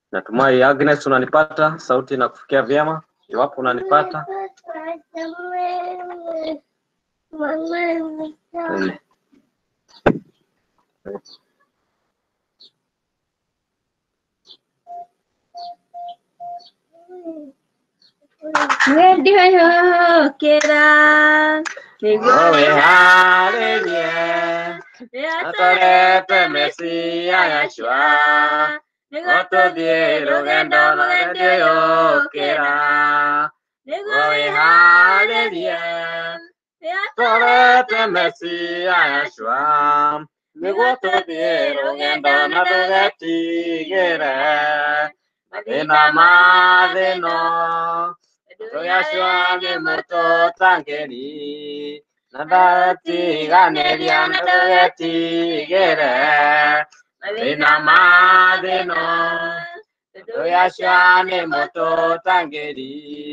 Natumai Agnes unanipata, sauti inakufikia vyema. Iwapo unanipata Ene. Ndihayokera Wowe haleluya atorete Mesia Yeshua nigotũthiĩ rũgendo rũgendo yũkĩra Wowe haleluya atorete Mesia Yeshua nĩguo tũthiĩ rũgendo na tũgetigĩre mathĩna ma thĩ ĩno Yeshua nĩ mũtũtangĩri na ndatiganĩria na tũgetigĩre mathĩna ma thĩ ĩno Yeshua nĩ mũtũtangĩri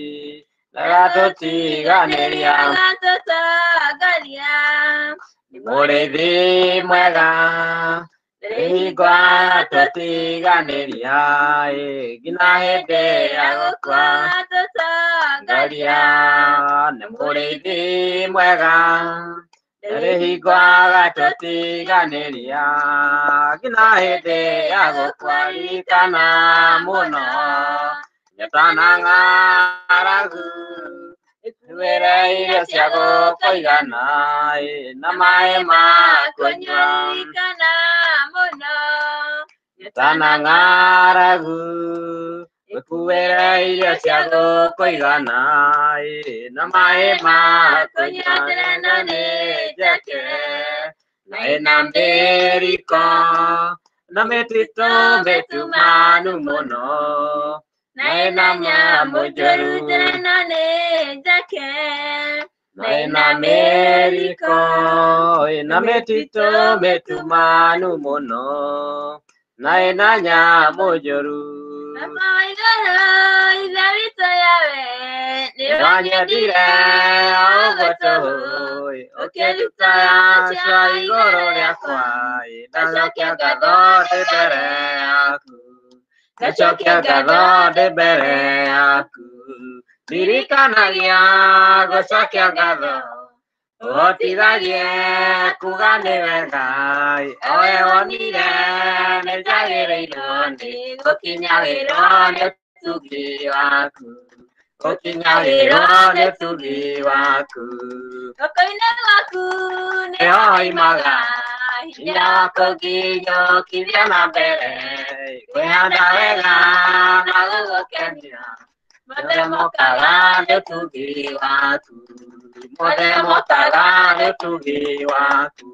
ndagatũtiganĩria Agatũtangaria mũrĩithi mwega hingo tũtiganĩria ĩ, nginya hĩndĩ ya gũkua ngaria nĩ mũrĩithi mwega rĩ hingo agatũtiganĩria nginya hĩndĩ ya gũkua ririkana mũno nyetana ng'aragu wĩre irio cia gũkũigana ĩ, na maĩ ma kũnyua Ririkana mũno tana ng'aragu wĩkuĩre irio cia gũkũigana ĩ, na maĩ ma kũnyua tena nĩ njeke na ĩna mbĩriko na mĩtitũ mĩtumanu mũno na ĩna nyamũ njũru tena nĩ njake na ĩna mĩriko ĩna mĩtitũ mĩtumanu mũno na ĩna nyamũ njũru Baba wa igũrũ ithe witũ yawe nĩ wanyendire ũguo tũĩ ũkĩruta yacio igũrũ rĩakwa ĩ, ndacokia ngatho ndĩ mbere yaku ndacokia ngatho ndĩ mbere yaku ndirikanagia gũcokia ngatho ũhotithagie kuga nĩ wega owe wonire nĩ njagĩrĩirwo nĩ gũkinyagĩrwo nĩ ũtugi waku gũkinyagĩrwo nĩ ũtugi waku Guoko-inĩ gwaku nĩho haimaga hinya wa kũnginyũkithia na mbere kwĩhanda wega na gũgũkenia mothe mokaga nĩ ũtugi waku mothe mokaga nĩ ũtugi waku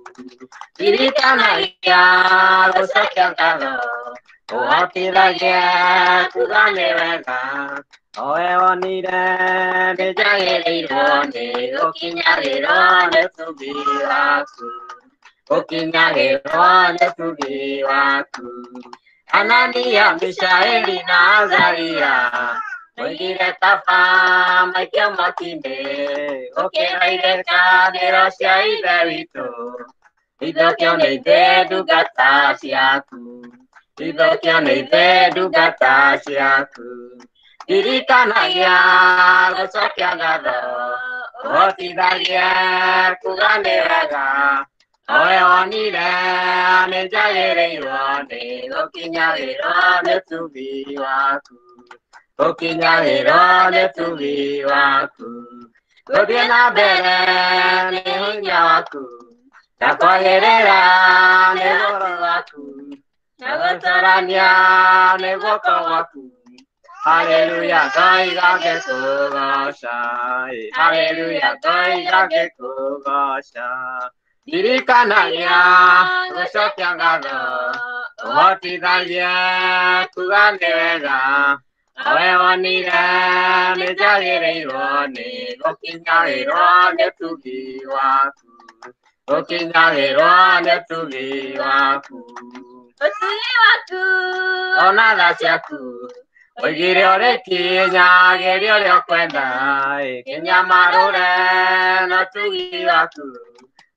ririkanagia gũcokia ngatho ũhotithagie kuga nĩ wega owe wonire nĩ njagĩrĩirwo nĩ gũkinyagĩrwo nĩ ũtugi waku gũkinyagĩrwo nĩ ũtugi waku anania mishaeli na azaria Oigire kaba maikio mwaki-inĩ gũkĩra irekanĩro cia ithe witũ ithũkio nĩ ithuĩ ndungata ciaku ithũkio nĩ ithuĩ ndungata ciaku ririkanagia gũcokia ngatho ũhotithagie kuga nĩ wega owe wonire nĩ njagĩrĩirwo nĩ gũkinyagĩrwo nĩ ũtugi waku gũkinyagĩrwo nĩ ũtugi waku gũthiĩ na mbere nĩ hinya waku na kwagĩrĩra nĩ goro waku na gũtorania nĩ guoko gwaku Haleluya, ngoiga ngĩkũgoca. ĩ, Haleluya, ngoiga ngĩkũgoca. Ndirikanagia gũcokia ngatho ũhotithagie kuga nĩ wega owe wonire nĩ njagĩrĩirwo nĩ gũkinyagĩrwo nĩ ũtugi waku gũkinyagĩrwo nĩ ũtugi waku ũtugi waku ona tha ciaku oigire ũrĩ kinyagĩria ũrĩa ũkwenda ĩ, kĩnyamarũre na ũtugi waku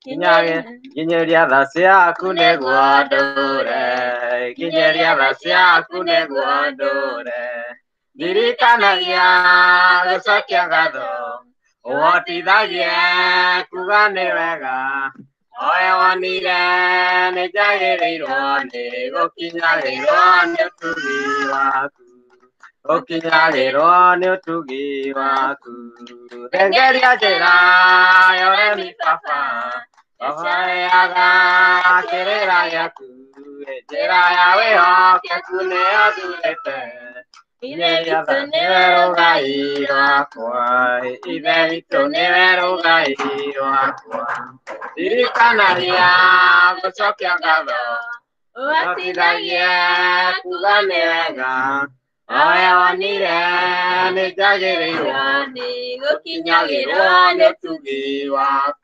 Kinyeria tha ciaku nĩguo ndũre, kinyeria tha ciaku nĩguo ndũre. Ndirikanagia gũcokia ngatho, ũhotithagie kuga nĩ wega. Owe wonire nĩ njagĩrĩirwo nĩ gũkinyagĩrwo nĩ ũtugi waku. Gũkinyagĩrwo nĩ ũtugi waku. Thengeria njĩra ya ũremi baba, Ohoreaga kĩrĩra gĩaku, njĩra ya wĩhokeku nĩyo thurĩte. Ithe witũ nĩwe rũgai rwakwa, ithe witũ nĩwe rũgai rwakwa. Ndirikanagia gũcokia ngatho, ũhotithagie kuga nĩ wega. Owe wonire nĩ njagĩrĩirwo nĩ gũkinyagĩrwo nĩ ũtugi waku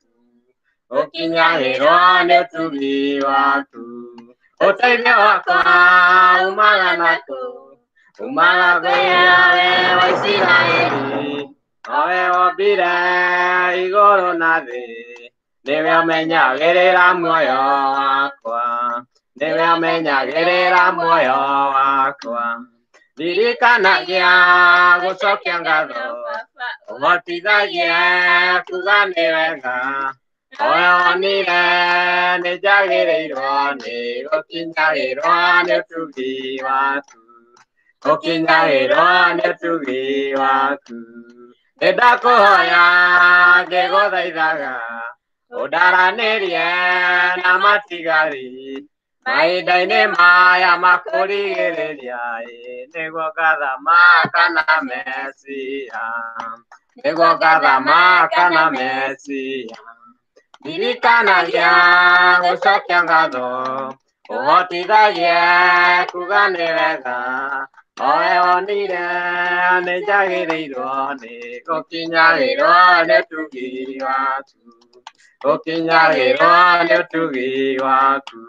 ũkinyagĩrwo nĩ ũtugi waku. Ũteithio wakwa umaga nakũ? Umaga kwĩ Yawe wa Isiraeli, owe wombire igũrũ na thĩ. Nĩwe ũmenyagĩrĩra muoyo wakwa, nĩwe ũmenyagĩrĩra muoyo wakwa. Ndirikanagia gũcokia ngatho, ũhotithagie kuga nĩ wega. Owe wonire nĩ njagĩrĩirwo nĩ gũkinyagĩrwo nĩ ũtugi waku. Gũkinyagĩrwo nĩ ũtugi waku. Nĩ ndakũhoya ngĩgũthaithaga, ũndaranĩrie na matigari. Mahinda-inĩ maya makũrigĩrĩria ĩ, nĩguo ngathamaka na Mesia. Nĩguo ngathamaka na Mesia. Ndirikanagia gũcokia ngatho, ũhotithagie kuga nĩ wega. Owe wonire nĩ njagĩrĩirwo nĩ gũkinyagĩrwo nĩ ũtugi waku. Gũkinyagĩrwo nĩ ũtugi waku.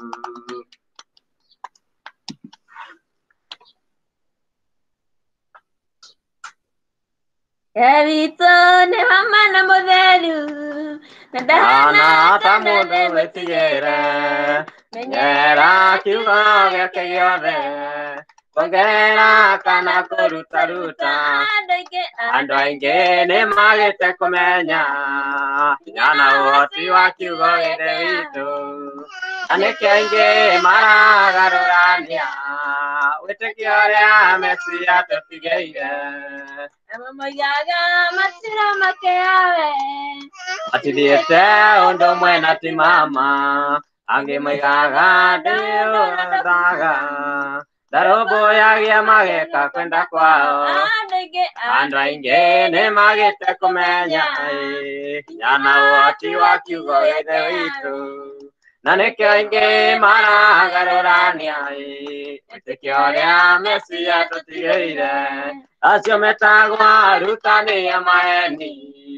Ngai witũ nĩ wa mana mũtheru na ndahana ta mũndũ wĩtigĩre, menyera kiugo gĩake gĩothe, kuongerera kana kũrutaruta. andũ aingĩ Andũ aingĩ nĩ magĩte kũmenya hinya na ũhoti wa kiugo gĩthe witũ. Na nĩkĩo aingĩ maragarũrania wĩtĩkio ũrĩa Mesia tũtigĩire. amwe moigaga matiramakia Yawe Matithiĩte ũndũ ũmwe na ti mama, angĩ moigaga ndĩũrathaga. Ndarũmbũyagia mageka kwenda kwao. andũ aingĩ Andũ aingĩ nĩ magĩte kũmenya ĩ, hinya na ũhoti wa kiugo gĩthe witũ. Na nĩkĩo aingĩ maragarũrania ĩ, wĩtĩkio ũrĩa Mesia tũtigĩire. Acio metagwo arutani a maheni,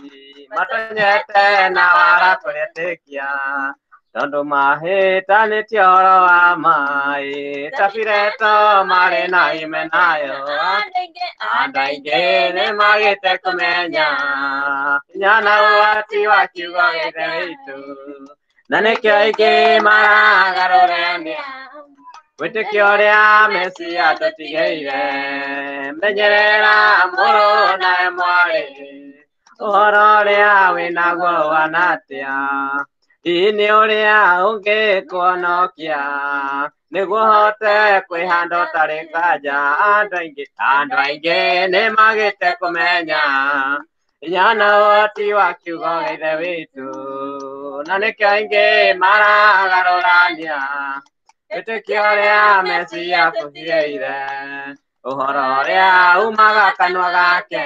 matonyete na wara kũrĩtĩkia. Tondũ mahĩtanĩtie ũhoro wa maĩ, ta Pilato marĩ na Himenayo. andũ aingĩ Andũ aingĩ nĩ magĩte kũmenya hinya na ũhoti wa kiugo gĩthe witũ. Na nĩkĩo aingĩ maragarũrania wĩtĩkio ũrĩa Mesia tũtigĩire. Menyerera mũrũ nawe mwarĩ, ũhoro ũrĩa wĩnaguo ũhana atĩa. Hihi nĩ ũrĩa ũngĩkũhonokia, nĩguo ũhote kwĩhanda ũtarĩ nganja. Andũ aingĩ, andũ aingĩ nĩ magĩte kũmenya hinya na ũhoti wa kiugo gĩthe witũ. Na nĩkĩo aingĩ maragarũrania wĩtĩkio ũrĩa Mesia tũtigĩire. Ũhoro ũrĩa umaga kanua gake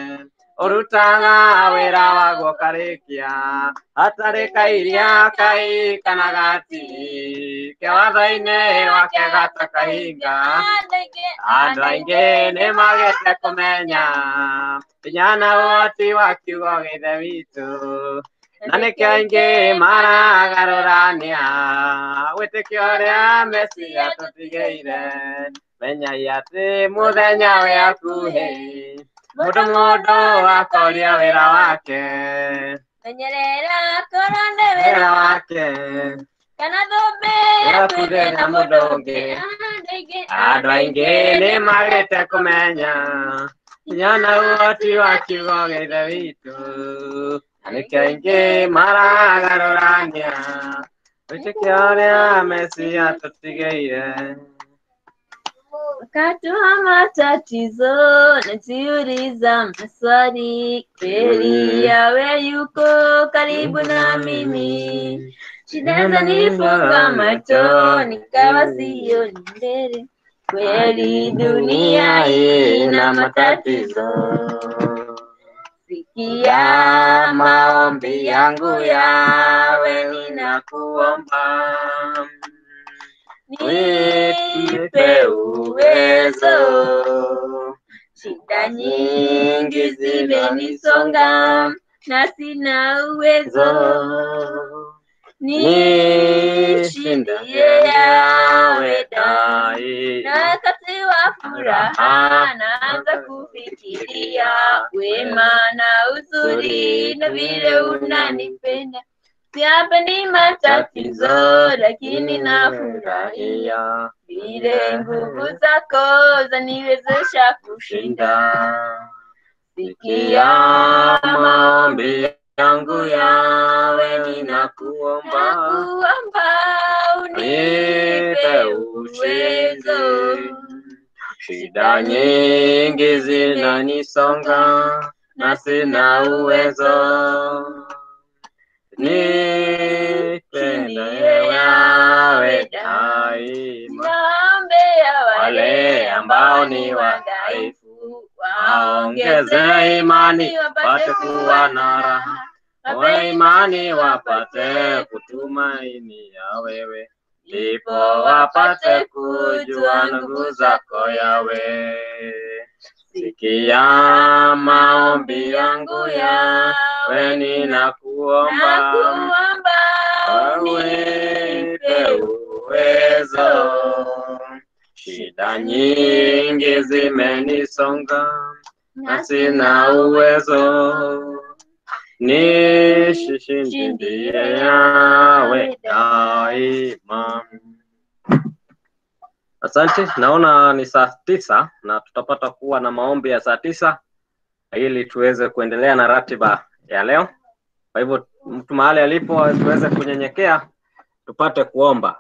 ũrutaga wĩra waguo karĩkia hatarĩ kairia kai kana gati kĩwatho-inĩ wake gata kahinga andũ aingĩ andũ aingĩ nĩ magĩte kũmenya hinya na ũhoti wa kiugo gĩthe witũ na nĩkĩo aingĩ maragarũrania wĩtĩkio ũrĩa Mesia tũtigĩire menyai atĩ mũthenya wĩ hakuhĩ mũndũ mũndũ akoria wĩra wake menyerera koronde wĩra wĩra wake wake kana thũmbĩ Yakuge na mũndũ ũngĩ. andũ aingĩ nĩ magĩte kũmenya hinya na ũhoti wa kiugo gĩa ithe witũ na nĩkĩo aingĩ maragarũrania wĩtĩkio ũrĩa mesia tũtigĩire Wakati wa matatizo najiuliza maswali, kweli yawe yuko karibu na mimi. Shida zanifunga macho, nikawa sioni mbele. Kweli dunia hii ina matatizo. Sikia maombi yangu yawe, ninakuomba nipe uwezo. Shida nyingi zimenisonga na sina uwezo, nishindie yawe dai. Na wakati wa furaha naanza kufikiria wema na uzuri na vile unanipenda. Siyapendi matatizo, lakini nafurahia vile nguvu zako zaniwezesha kushinda. Sikia maombi yangu yawe, ninakuomba nakuomba unipe uwezo. Shida nyingi zinanisonga na sina uwezo. Nipende yawe daima. Naombea Wale ambao ni wadhaifu waongeze imani, wapate kuwa na raha. Wawe imani wapate kutumaini ya wewe, ndipo wapate kujua nguvu zako yawe. Sikia maombi yangu yawe, ninakuomba Nakuomba unipe uwezo. Shida nyingi zimenisonga na sina uwezo, nishishindie yawe daima. Asante, naona ni saa tisa na tutapata kuwa na maombi ya saa tisa ili tuweze kuendelea na ratiba ya leo. Kwa hivyo mtu mahali alipo tuweze kunyenyekea tupate kuomba.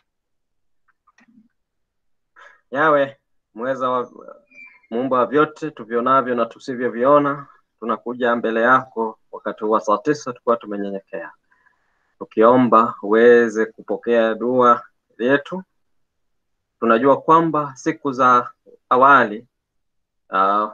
Yawe mweza wa muumba wa vyote tuvionavyo na tusivyoviona, tunakuja mbele yako wakati wa saa tisa tukiwa tumenyenyekea, tukiomba uweze kupokea dua yetu. Tunajua kwamba siku za awali uh,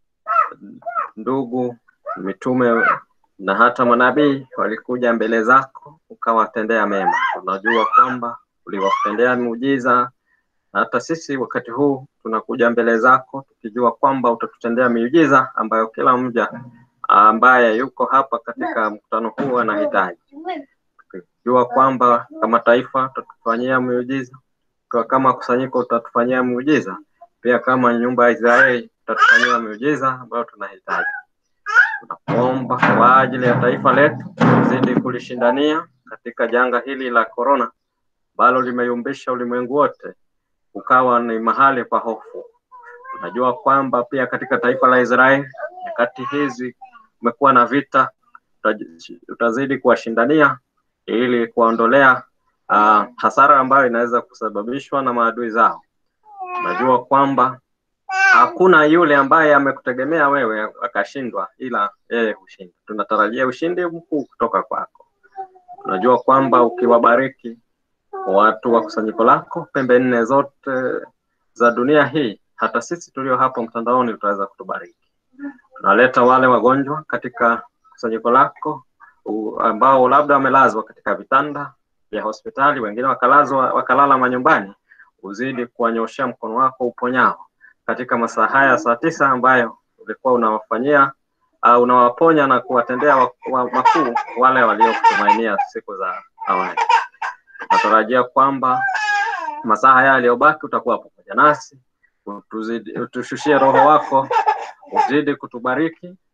ndugu mitume na hata manabii walikuja mbele zako ukawatendea mema. Tunajua kwamba uliwatendea miujiza na hata sisi wakati huu tunakuja mbele zako tukijua kwamba utatutendea miujiza ambayo kila mja ambaye yuko hapa katika mkutano huu anahitaji, tukijua kwamba kama taifa utatufanyia miujiza, kwa kama kusanyiko utatufanyia miujiza, pia kama nyumba ya Israeli utatufanyia miujiza ambayo tunahitaji. Tunakuomba kwa ajili ya taifa letu, uzidi kulishindania katika janga hili la korona ambalo limeyumbisha ulimwengu wote ukawa ni mahali pa hofu. Tunajua kwamba pia katika taifa la Israeli nyakati hizi kumekuwa na vita, utazidi kuwashindania ili kuwaondolea uh, hasara ambayo inaweza kusababishwa na maadui zao. Tunajua kwamba hakuna yule ambaye amekutegemea wewe akashindwa, ila yeye hushinda. Tunatarajia ushindi mkuu kutoka kwako. Tunajua kwamba ukiwabariki watu wa kusanyiko lako pembe nne zote za dunia hii, hata sisi tulio hapo mtandaoni utaweza kutubariki. Tunaleta wale wagonjwa katika kusanyiko lako u- ambao labda wamelazwa katika vitanda vya hospitali, wengine wakalazwa wakalala manyumbani, uzidi kuwanyoshea mkono wako uponyao katika masaa haya saa tisa ambayo ulikuwa unawafanyia uh, unawaponya na kuwatendea wa, wa, makuu wale waliokutumainia siku za awali. Natarajia kwamba masaa haya yaliyobaki utakuwa pamoja nasi, utuzidi, utushushie roho wako, uzidi kutubariki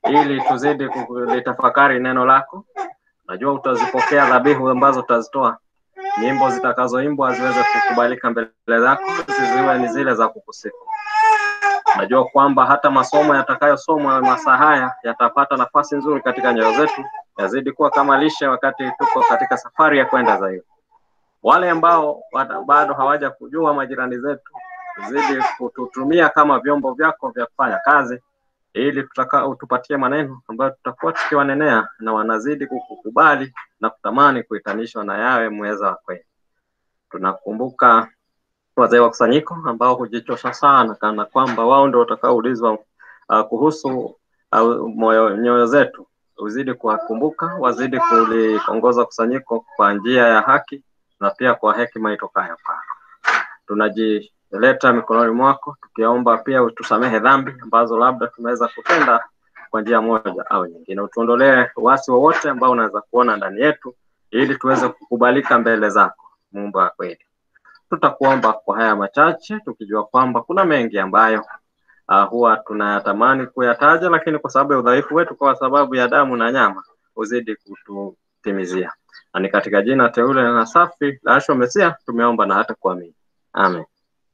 ili tuzidi kulitafakari neno lako. Najua utazipokea dhabihu ambazo utazitoa, nyimbo zitakazoimbwa ziweze kukubalika mbele zako, zisiwe ni zile za kukusifu. Najua kwamba hata masomo yatakayosomwa masaa haya yatapata nafasi nzuri katika nyoyo zetu, yazidi kuwa kama lishe wakati tuko katika safari ya kwenda zaidi. Wale ambao wata- bado hawaja kujua majirani zetu, zidi kututumia kama vyombo vyako vya kufanya kazi, ili tutaka utupatie maneno ambayo tutakuwa tukiwanenea na wanazidi kukukubali na kutamani kuitanishwa na yawe mweza wa kweli. Tunakumbuka wazee wa kusanyiko ambao hujichosha sana kana kwamba wao ndio watakaoulizwa uh, kuhusu uh, moyo nyoyo zetu. Uzidi kuwakumbuka, wazidi kuliongoza kusanyiko kwa njia ya haki na pia kwa hekima itokayo kwako. Tunajileta mikononi mwako tukiomba pia utusamehe dhambi ambazo labda tumeweza kutenda kwa njia moja au nyingine. Utuondolee uasi wowote ambao unaweza kuona ndani yetu, ili tuweze kukubalika mbele zako, Mungu wa kweli tutakuomba kwa haya machache tukijua kwamba kuna mengi ambayo uh, huwa tunayatamani kuyataja, lakini kwa sababu ya udhaifu wetu, kwa sababu ya damu na nyama, uzidi kututimizia. Na ni katika jina teule na safi la Yeshua Mesia tumeomba na hata kuamini, amen.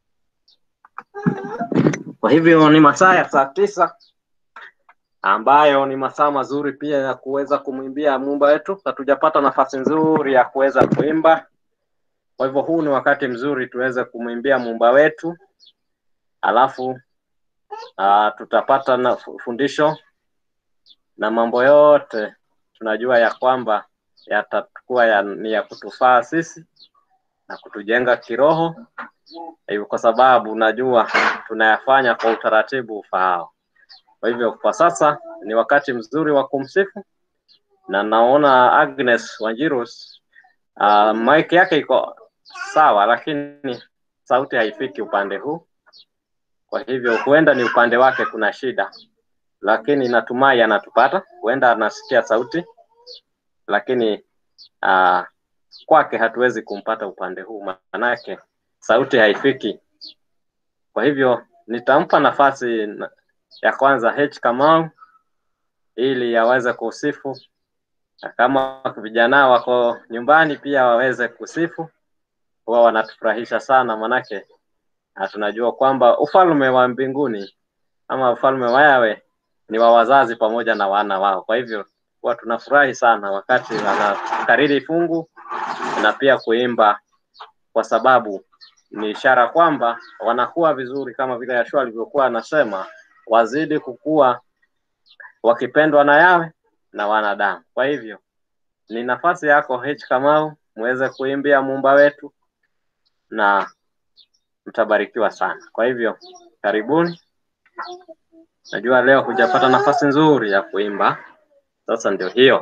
Kwa hivyo ni masaa ya saa tisa ambayo ni masaa mazuri pia ya kuweza kumwimbia muumba wetu. Hatujapata nafasi nzuri ya kuweza kuimba kwa hivyo huu ni wakati mzuri tuweze kumwimbia muumba wetu, alafu uh, tutapata na fu- fundisho na mambo yote tunajua ya kwamba yatakuwa ya, ni ya kutufaa sisi na kutujenga kiroho, hivyo kwa sababu najua tunayafanya kwa utaratibu ufaao. Kwa hivyo kwa sasa ni wakati mzuri wa kumsifu, na naona Agnes Wanjirus uh, mic yake iko sawa, lakini sauti haifiki upande huu. Kwa hivyo huenda ni upande wake kuna shida, lakini natumai anatupata. Huenda anasikia sauti, lakini uh, kwake hatuwezi kumpata upande huu, manake sauti haifiki. Kwa hivyo nitampa nafasi na- ya kwanza H Kamau ili aweze kusifu, na kama vijana wako nyumbani pia waweze kusifu huwa wanatufurahisha sana manake na tunajua kwamba ufalme wa mbinguni ama ufalme wa yawe ni wa wazazi pamoja na wana wao. Kwa hivyo huwa tunafurahi sana wakati wanakariri fungu na pia kuimba, kwa sababu ni ishara kwamba wanakuwa vizuri, kama vile Yeshua alivyokuwa anasema, wazidi kukua wakipendwa na yawe na wanadamu. Kwa hivyo ni nafasi yako H Kamau, muweze kuimbia muumba wetu na mtabarikiwa sana. Kwa hivyo karibuni. Najua leo hujapata nafasi nzuri ya kuimba, sasa ndio hiyo.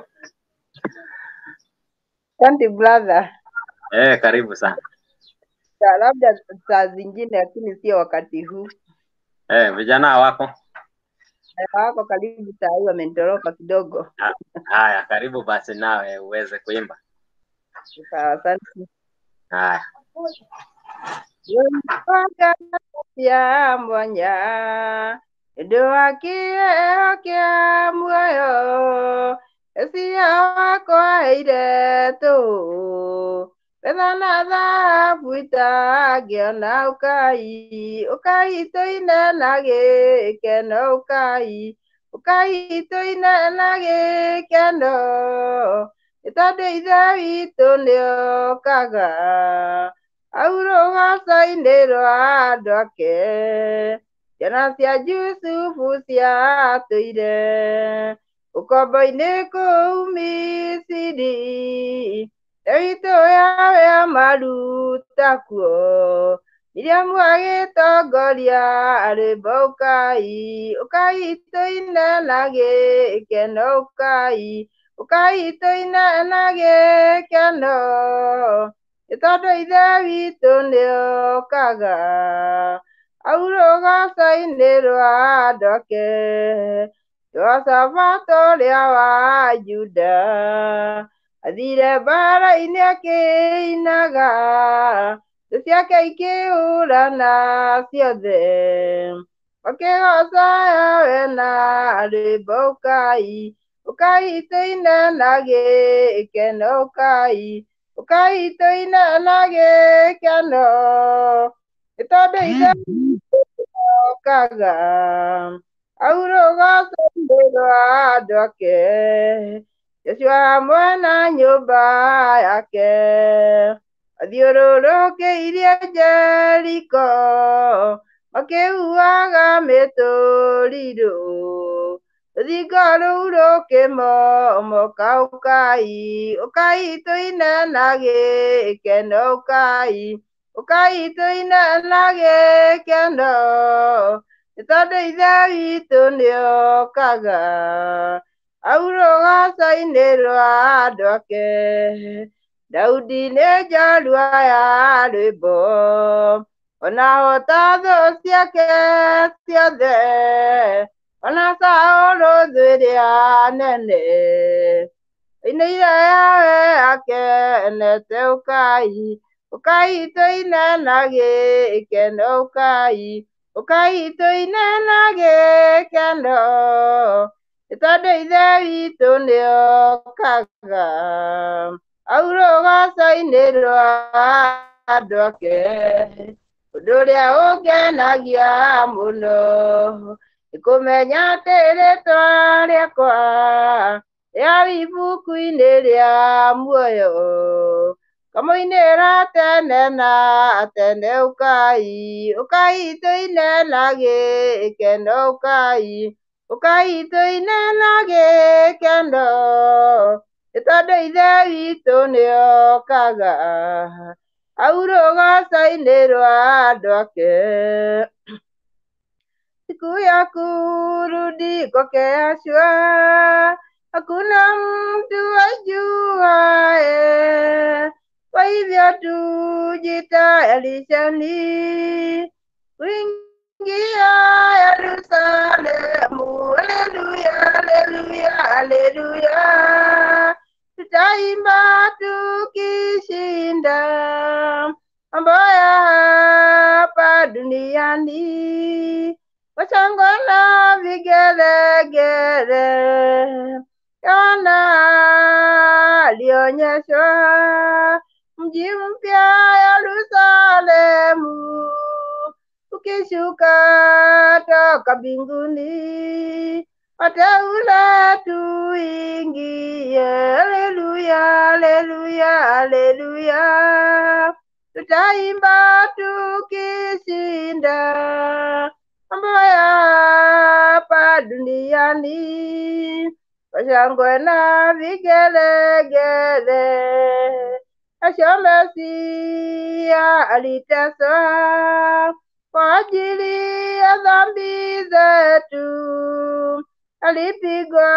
Asante brother. Eh, karibu sana. Sa- Labda saa zingine, lakini sio wakati huu. Eh, vijana wako Eh, Wako karibu saa hii wamenitoroka kidogo. Ha- haya, karibu basi nawe uweze kuimba. Sawa, Asante. Haya, Wempaka ya mwanya Ndo akio kia muoyo Esia wako aire tu Betha na thahabu itangĩona ũkai ũkai tũine na gĩkeno ũkai ũkai tũine na gĩkeno nĩ tondũ ithe witũ nĩokaga aurũgaca-inĩ rwa andũ ake ciana cia Jusufu ciatũire ũkombo-inĩ kũu Misiri witũ yawe amaruta kuo Miriamu agĩtongoria rwĩmbo ũkai ũkai tũine na gĩkeno ũkai ũkai tũine na gĩkeno nĩ tondũ ithe witũ nĩokaga aurũgaca-inĩ rwa andũ ake Jehoshaphat ũrĩa wa Juda athire mbara-inĩ akĩinaga thũ ciake ikĩũrana ciothe makĩgoca yawe na rwĩmbo ũkai ũkai tũine na gĩkeno ũkai ũkai tũine na gĩkeno nĩ tondũ ithe okaga aurũgaca-inĩ rwa andũ ake Jesũ hamwe na nyũmba yake athiũrũrũkĩirie Jeriko makĩhuhaga mĩtũrirũ rũthingo rũu rũkĩmomoka ũkai ũkai tũine na gĩkeno ũkai ũkai tũine na gĩkeno nĩ tondũ ithe witũ nĩokaga aurũgaca-inĩ rwa andũ ake Daudi nĩ njorua ya rwĩmbo ona hota thũ ciake ciothe ona Saũlũ thũ ĩrĩa nene ainĩire yawe akenete ũkai ũkai tũine na gĩkeno ũkai ũkai tũine na gĩkeno nĩ tondũ ithe witũ nĩokaga aurũgaca-inĩ rwa andũ ake ũndũ ũrĩa ũngenagia mũno nĩ kũmenya atĩ rĩtwa rĩakwa rĩarĩ ibuku-inĩ rĩa muoyo kamũinĩra tene na tene ũkai ũkai tũine na gĩkeno ũkai ũkai tũine na gĩkeno nĩ tondũ ithe witũ nĩokaga aurũgaca-inĩ rwa andũ ake siku ya kurudi kwake Yeshua hakuna mtu ajuaye kwa hivyo tujitayarisheni kuingia Yerusalemu. Haleluya, haleluya, haleluya, tutaimba tukishinda mambo ya hapa duniani kwa shangwe na vigelegele. Yohana alionyeshwa mji mpya Yerusalemu ukishuka toka mbinguni, wateule tuingie. Haleluya, haleluya, haleluya, tutaimba tukishinda mambo ya hapa duniani kwa shangwe na vigelegele. Yesu Mesia aliteswa kwa ajili ya dhambi zetu, alipigwa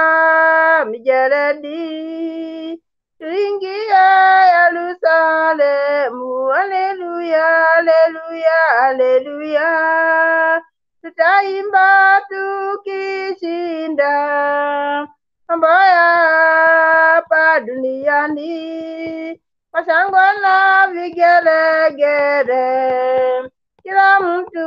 mijeledi tuingie Yerusalemu. Haleluya, haleluya, haleluya, tutaimba tukishinda mambo ya hapa duniani kwa shangwe na vigelegele. Kila mtu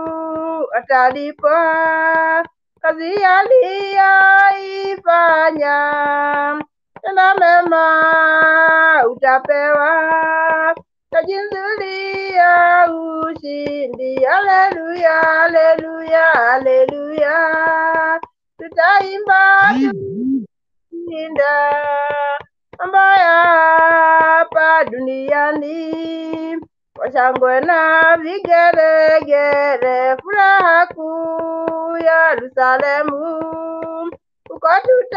atalipwa kazi aliyoifanya, tena mema utapewa taji nzuri ya ushindi. Haleluya, haleluya, haleluya, tutaimba tushinda mambo ya hapa duniani kwa shangwe na vigelegele, furaha kuu Yerusalemu, uko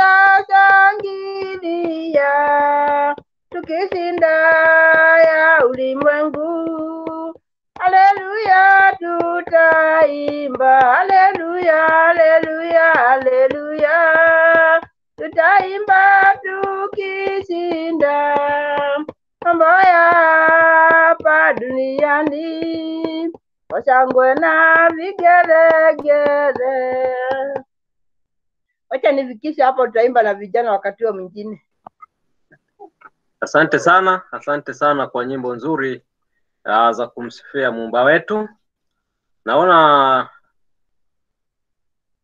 tutashangilia tukishinda ya ulimwengu. Haleluya, tutaimba haleluya, haleluya, haleluya, tutaimba tukishinda mambo ya hapa duniani kwa shangwe na vigelegele. Wacha nifikishe hapo, tutaimba na vijana wakati huo mwingine. Asante sana, asante sana kwa nyimbo nzuri uh, za kumsifia muumba wetu. Naona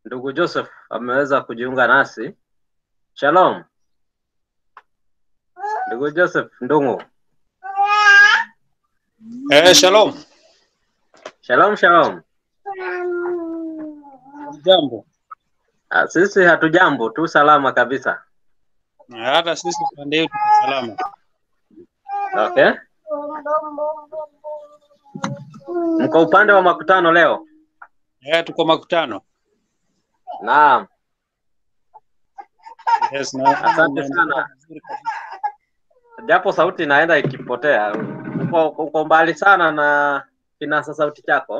ndugu Joseph ameweza kujiunga nasi. Shalom ndugu Joseph Ndungu. Eh, shalom. Shalom, shalom. Jambo. Ah, Sisi hatujambo tu, salama kabisa. Hata sisi pande yetu kwa salama. Okay, mko upande wa makutano leo? Eh, tuko makutano. Naam, Yes, na Asante sana. japo sauti inaenda ikipotea. Uko, uko mbali sana na kinasa sauti chako.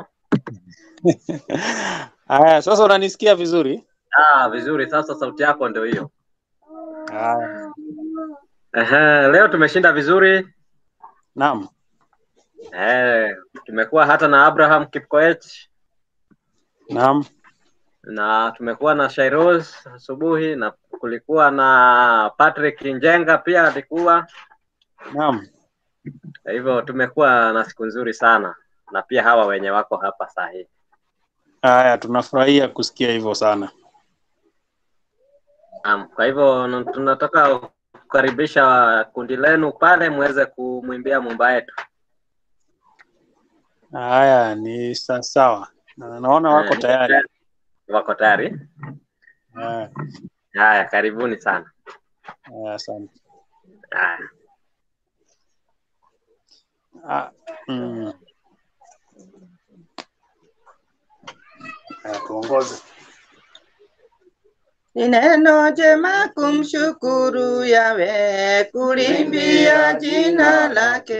Haya, sasa unanisikia vizuri? Ah, vizuri. Sasa sauti yako ndio hiyo. Haya. Ehe, leo tumeshinda vizuri. Naam. Eh, tumekuwa hata na Abraham Kipkoech Naam. na tumekuwa na Shairoz asubuhi na kulikuwa na Patrick Njenga pia alikuwa. Naam. Kwa hivyo tumekuwa na siku nzuri sana na pia hawa wenye wako hapa saa hii. Haya, tunafurahia kusikia hivyo sana. Naam, kwa hivyo n- tunataka kukaribisha kundi lenu pale muweze kumwimbia mumba yetu. Haya, ni sa- sawa. Na naona wako Eh, tayari. Wako tayari? Haya, Haya, karibuni sana. haya, asante. Haya. Ah, mm. Haya, tuongoze. Ni neno jema kumshukuru Yawe, kulimbia jina lake,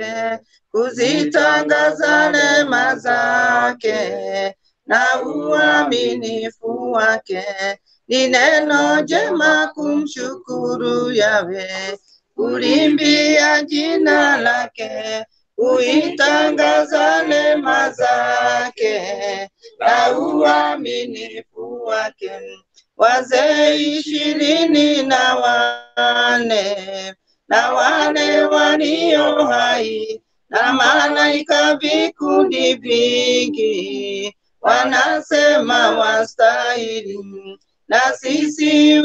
kuzitangaza neema zake na uaminifu wake. Ni neno jema kumshukuru Yawe, kulimbia jina lake, kuitangaza neema zake na uaminifu wake wazee ishirini na wane na wale walio hai na malaika vikundi vingi wanasema wastahili, na sisi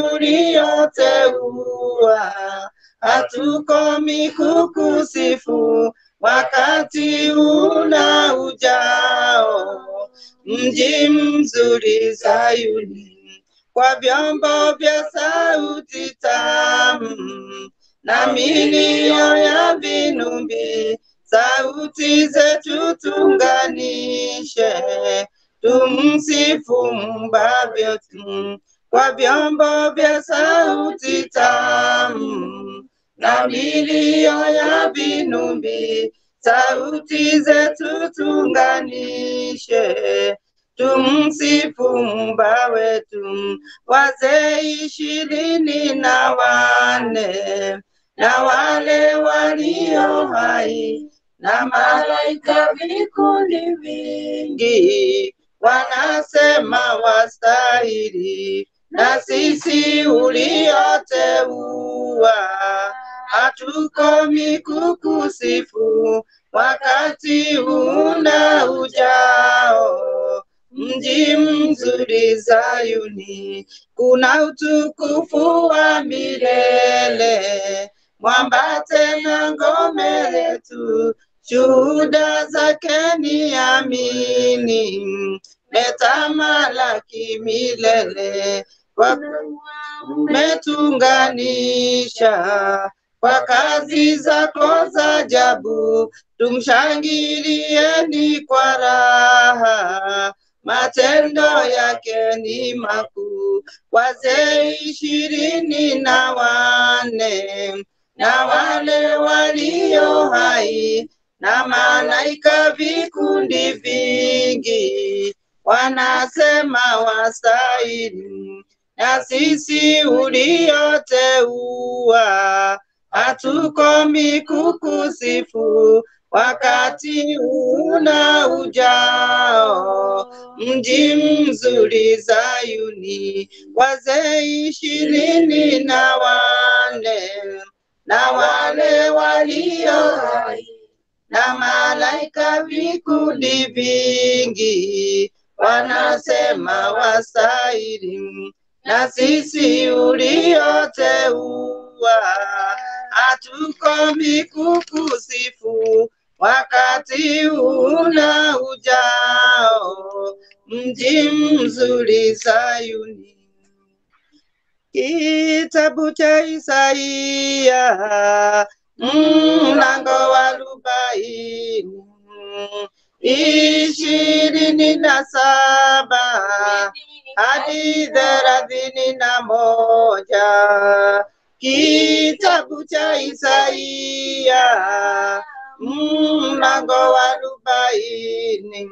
ulioteua hatukomi kukusifu wakati una ujao mji mzuri Sayuni kwa vyombo vya sauti tamu na milio ya vinumbi, sauti zetu tunganishe, tumsifu mbavyo tu kwa vyombo vya sauti tamu na milio ya vinumbi, sauti zetu tunganishe tumsifu mumba wetu. Wazee ishirini na wane na wale walio hai na malaika vikundi vingi wanasema wastahili, na sisi ulioteua hatukomi kukusifu wakati una ujao mji mzuri Zayuni, kuna utukufu wa milele, mwamba tena ngome letu, shuhuda zake ni amini, metamalaki milele, kwa umetunganisha kwa kazi zako za ajabu, tumshangilieni kwa raha matendo yake ni makuu. Wazee ishirini na wane na wale walio hai na malaika vikundi vingi wanasema wastahili, na sisi ulioteua hatukomi kukusifu wakati una ujao mji mzuri Zayuni, wazee ishirini na wane na wale walio hai na malaika vikundi vingi wanasema wastahili, na sisi ulioteua hatukomi kukusifu wakati una ujao, mji mzuri Sayuni. Kitabu cha Isaia mlango wa arobaini ishirini na saba hadi thelathini na moja kitabu cha Isaia mlango wa arobaini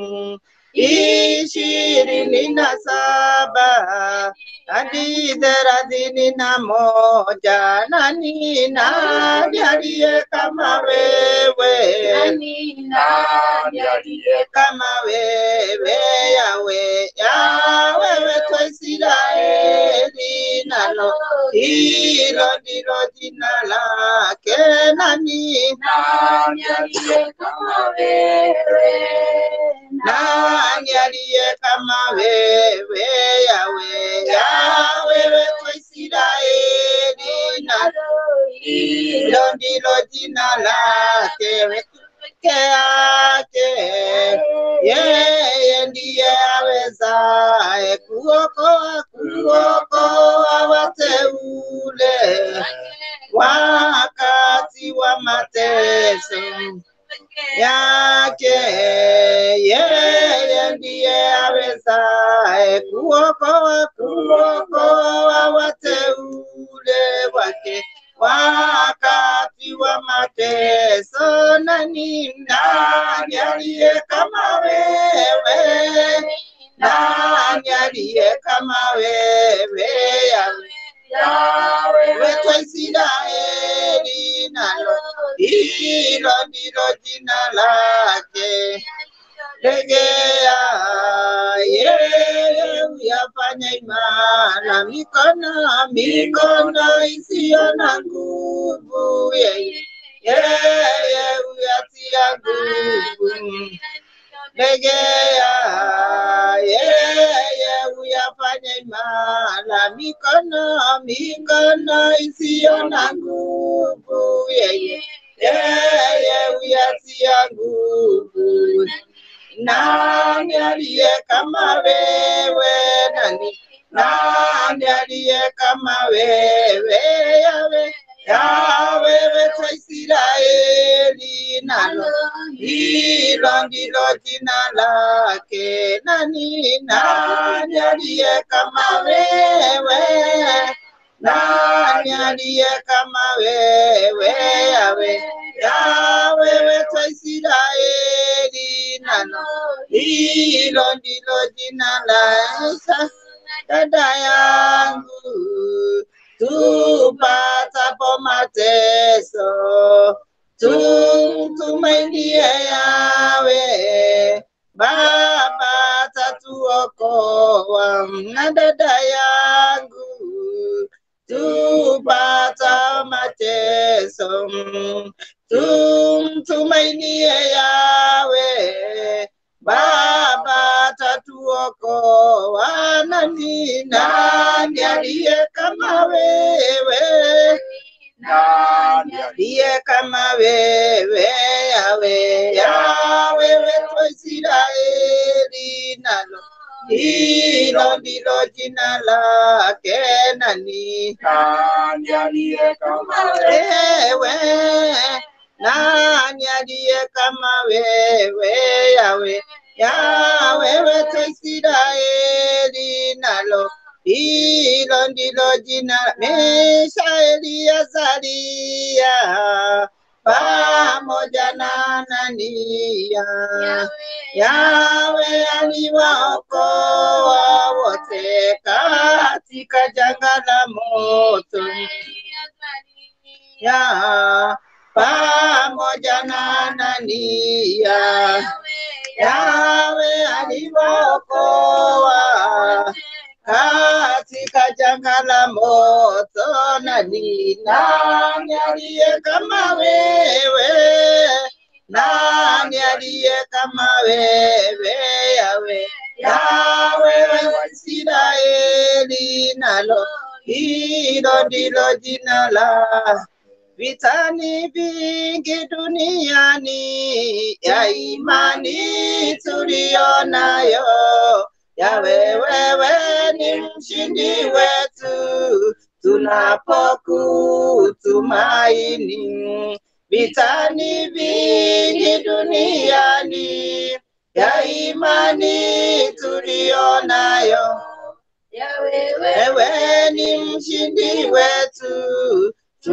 ishirini na saba hadi thelathini na moja nani nani aliye kama wewe nani aliye kama wewe yawe ya wewe tu Israeli nalo hilo ndilo jina lake nani nani aliye kama wewe nani aliye kama wewe yawe ya wewe tu Israeli nalo hilo ndilo jina lake peke yake yeye ndiye awezaye kuokoa kuokoa wateule wakati wa mateso yake yeye ndiye awezaye kuokoa kuokoa wateule wake wakati wa mateso. Nani nani aliye kama wewe? Nani aliye kama wewe? Yawe Yawe tu Israeli, nalo hilo ndilo jina lake. Legea yeye uyafanya imara mikono mikono isiyo na nguvu yeye yeye uyatia nguvu legea yeye uyafanya imara mikono mikono isiyo na nguvu yeye yeye uyatia nguvu nani aliye kama wewe nani nani aliye kama wewe yawe yawewe tu Israeli nalo hilo ndilo jina lake nani nani aliye kama wewe nani aliye kama wewe yawe yawewe tu Israeli nalo hilo ndilo jina la dada yangu tupatapo mateso tumtumainie yawe baba tatuokoa na dada yangu tupata mateso tumtumainie yawe baba tatuokoa nani nani aliye kama wewe nani aliye kama wewe yawe yawe wetu Israeli nalo hilo ndilo jina lake nani nani aliye kama wewe nani aliye kama wewe yawe yawe wetu Israeli nalo hilo ndilo jina Mishaeli Azaria pamoja na Anania yawe aliwaokoa wote katika janga la moto ya pamoja na Anania yawe aliwaokoa katika janga la moto. Nani nani aliye kama wewe? Nani aliye kama wewe? Yawe ya wewe Waisraeli, nalo hilo ndilo jina la vitani vingi duniani ya imani tuliyo nayo ya wewe ni mshindi wetu tunapokutumaini vitani vingi duniani ya imani tuliyo nayo ya wewe wewe ni mshindi wetu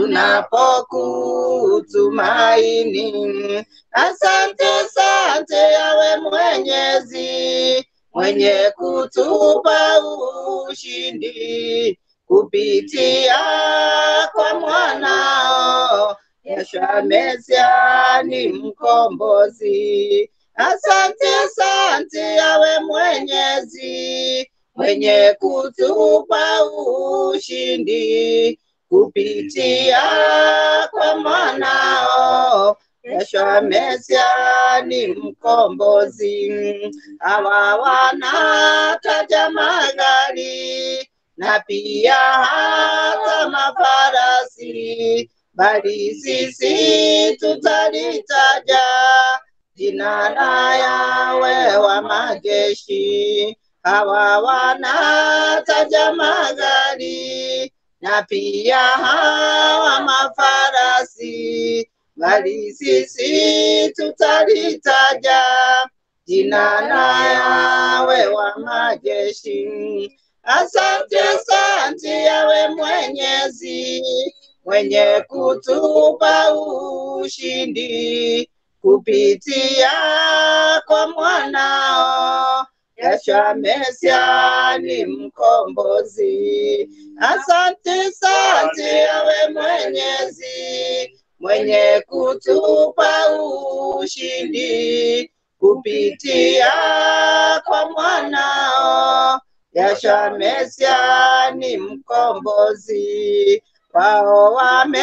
tunapokutumaini. Asante, asante yawe Mwenyezi mwenye kutupa ushindi kupitia kwa mwanao Yeshua Mesia ni mkombozi. Asante, asante yawe Mwenyezi mwenye kutupa ushindi kupitia kwa mwanao Yeshua Mesia ni mkombozi. Hawa wanataja magari na pia hata mafarasi, bali sisi tutalitaja jina la Yawe wa majeshi. Hawa wanataja magari na pia hawa mafarasi, bali sisi tutalitaja jina la Yawe wa majeshi. Asante, asante yawe Mwenyezi mwenye kutupa ushindi kupitia kwa mwanao Yeshua Mesia ni mkombozi. Asante, asante yawe Mwenyezi mwenye kutupa ushindi kupitia kwa mwanao Yeshua Mesia ni mkombozi. Wao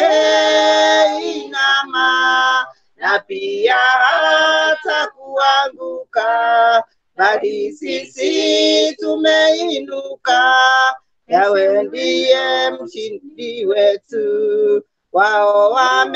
wameinama na pia hata kuanguka, bali sisi tumeinuka. Yawe ndiye mshindi wetu. Wao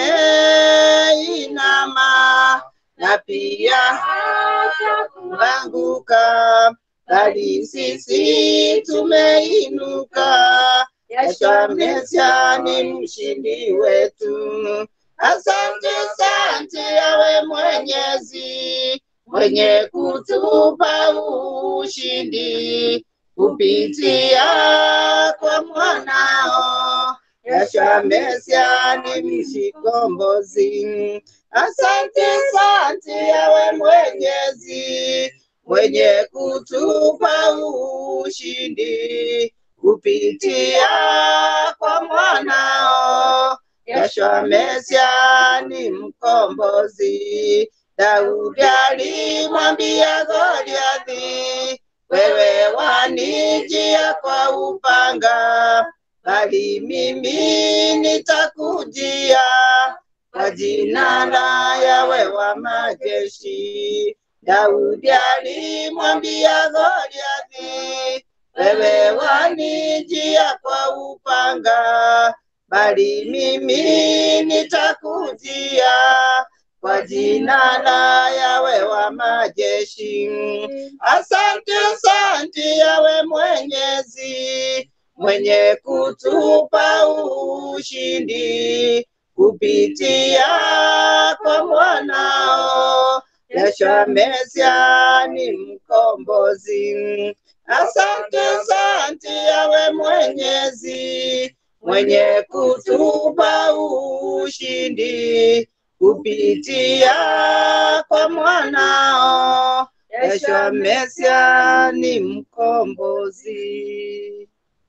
wameinama na pia hata kuanguka, bali sisi tumeinuka. Yeshua Mesia ni mshindi wetu. Asante, asante yawe Mwenyezi mwenye kutupa ushindi kupitia kwa mwanao Yeshua Mesia ni mkombozi. Asante, asante yawe Mwenyezi mwenye kutupa ushindi kupitia kwa mwanao Yeshua Mesia ni mkombozi. Daudi alimwambia Goliathi, wewe wanijia kwa upanga, bali mimi nitakujia kwa jina la Yawe wa majeshi. Daudi alimwambia Goliathi, wewe wanijia kwa upanga, bali mimi nitakujia kwa jina la Yawe wa majeshi. Asante, asante Yawe Mwenyezi mwenye kutupa ushindi kupitia kwa mwanao Yeshua Mesia ni mkombozi. Asante, asante Yawe Mwenyezi mwenye kutupa ushindi kupitia kwa mwanao Yeshua Mesia ni mkombozi.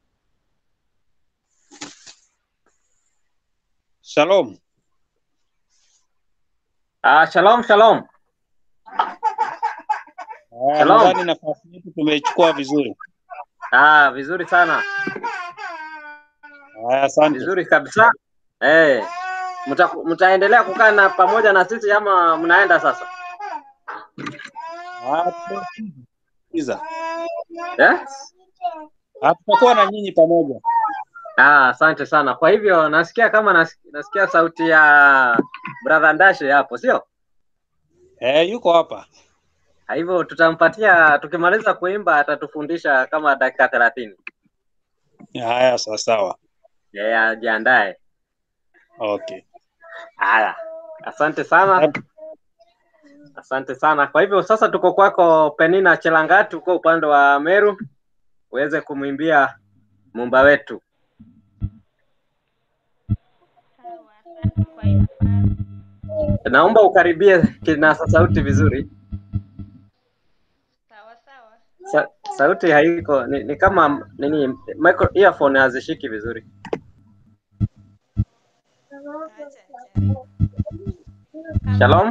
Shalom. Ah, shalom shalom. Ah, Shalom. Nadhani nafasi yetu tumeichukua vizuri. Ah, vizuri sana, Haya, asante. vizuri kabisa. Eh, mta, mtaendelea kukaa na pamoja na sisi ama mnaenda sasa? Ah, Iza. Yes? Ah, Tutakuwa na nyinyi pamoja. Ah, asante sana. Kwa hivyo nasikia kama nas, nasikia sauti ya brother Ndashe hapo, sio? Eh, yuko hapa. Kwa hivyo tutampatia, tukimaliza kuimba atatufundisha kama dakika thelathini. Haya, sawa sawa. Yeye ajiandae. Okay. Haya, asante sana, asante sana. Kwa hivyo sasa tuko kwako Penina Chelangati, uko upande wa Meru, uweze kumwimbia mumba wetu. Naomba ukaribie kinasa sauti vizuri. Sawa sawa. Sa, sauti haiko ni, ni kama nini, micro, earphone hazishiki vizuri. Acha nijaribu. Shalom.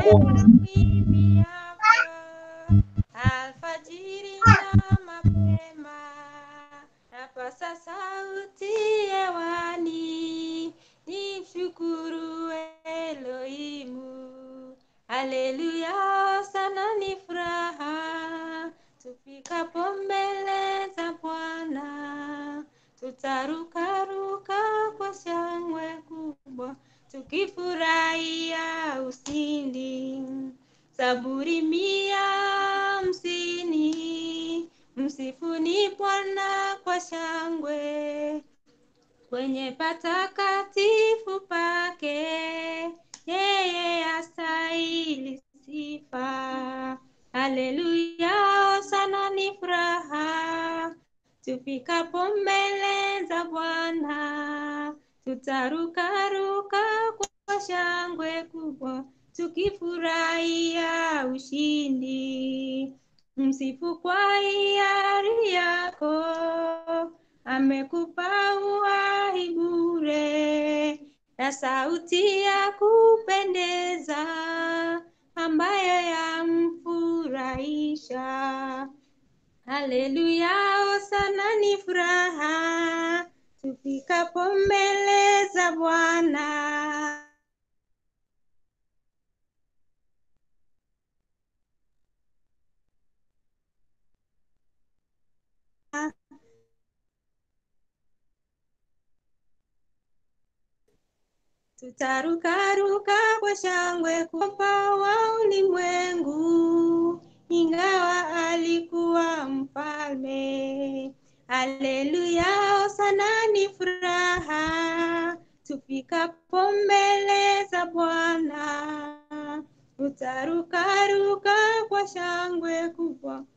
Alfajiri na mapema napasa sauti hewani, nimshukuru Elohimu. Haleluya, sana ni furaha tufikapo mbele za Bwana, tutarukaruka kwa shangwe kubwa tukifurahia ushindi. Zaburi mia hamsini, msifuni Bwana kwa shangwe kwenye patakatifu pake, yeye astahili sifa. Haleluya, sana ni furaha tufikapo mbele za Bwana, tutarukaruka kwa shangwe kubwa tukifurahia ushindi. Msifu kwa hiari yako, amekupa uhai bure na sauti ya kupendeza ambayo yamfurahisha. Haleluya, hosana ni furaha tufikapo mbele za Bwana. Tutarukaruka kwa shangwe kumpa wa ulimwengu, ingawa alikuwa mfalme. Haleluya, hosana ni furaha tufikapo mbele za Bwana. Tutarukaruka kwa shangwe kubwa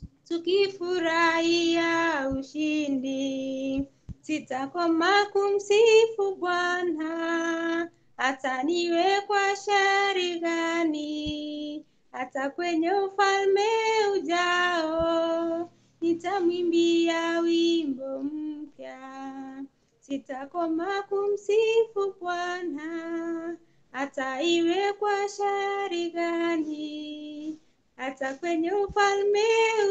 tukifurahia ushindi. Sitakoma kumsifu Bwana hata niwe kwa shari gani, hata kwenye ufalme ujao nitamwimbia wimbo mpya. Sitakoma kumsifu Bwana hata iwe kwa shari gani, hata kwenye ufalme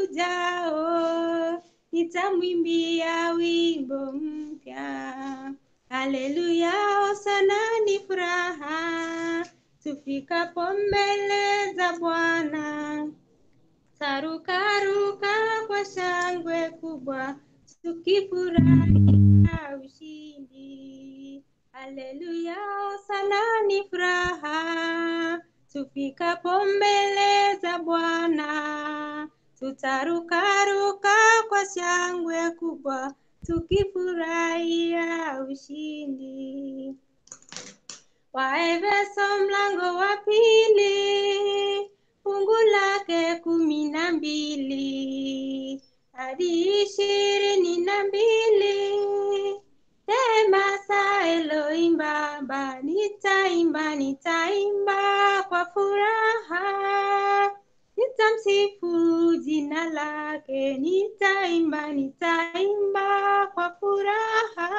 ujao nitamwimbia wimbo mpya. Haleluya, hosana ni furaha tufikapo mbele za Bwana. Tarukaruka kwa shangwe kubwa tukifurahia ushindi. Haleluya, hosana ni furaha tufikapo mbele za Bwana. Tutarukaruka kwa shangwe kubwa tukifurahia ushindi. Waefeso mlango wa pili fungu lake kumi na mbili hadi ishirini na mbili Sema sa Elohim Baba, nitaimba nitaimba kwa furaha, nitamsifu jina lake, nitaimba nitaimba kwa furaha,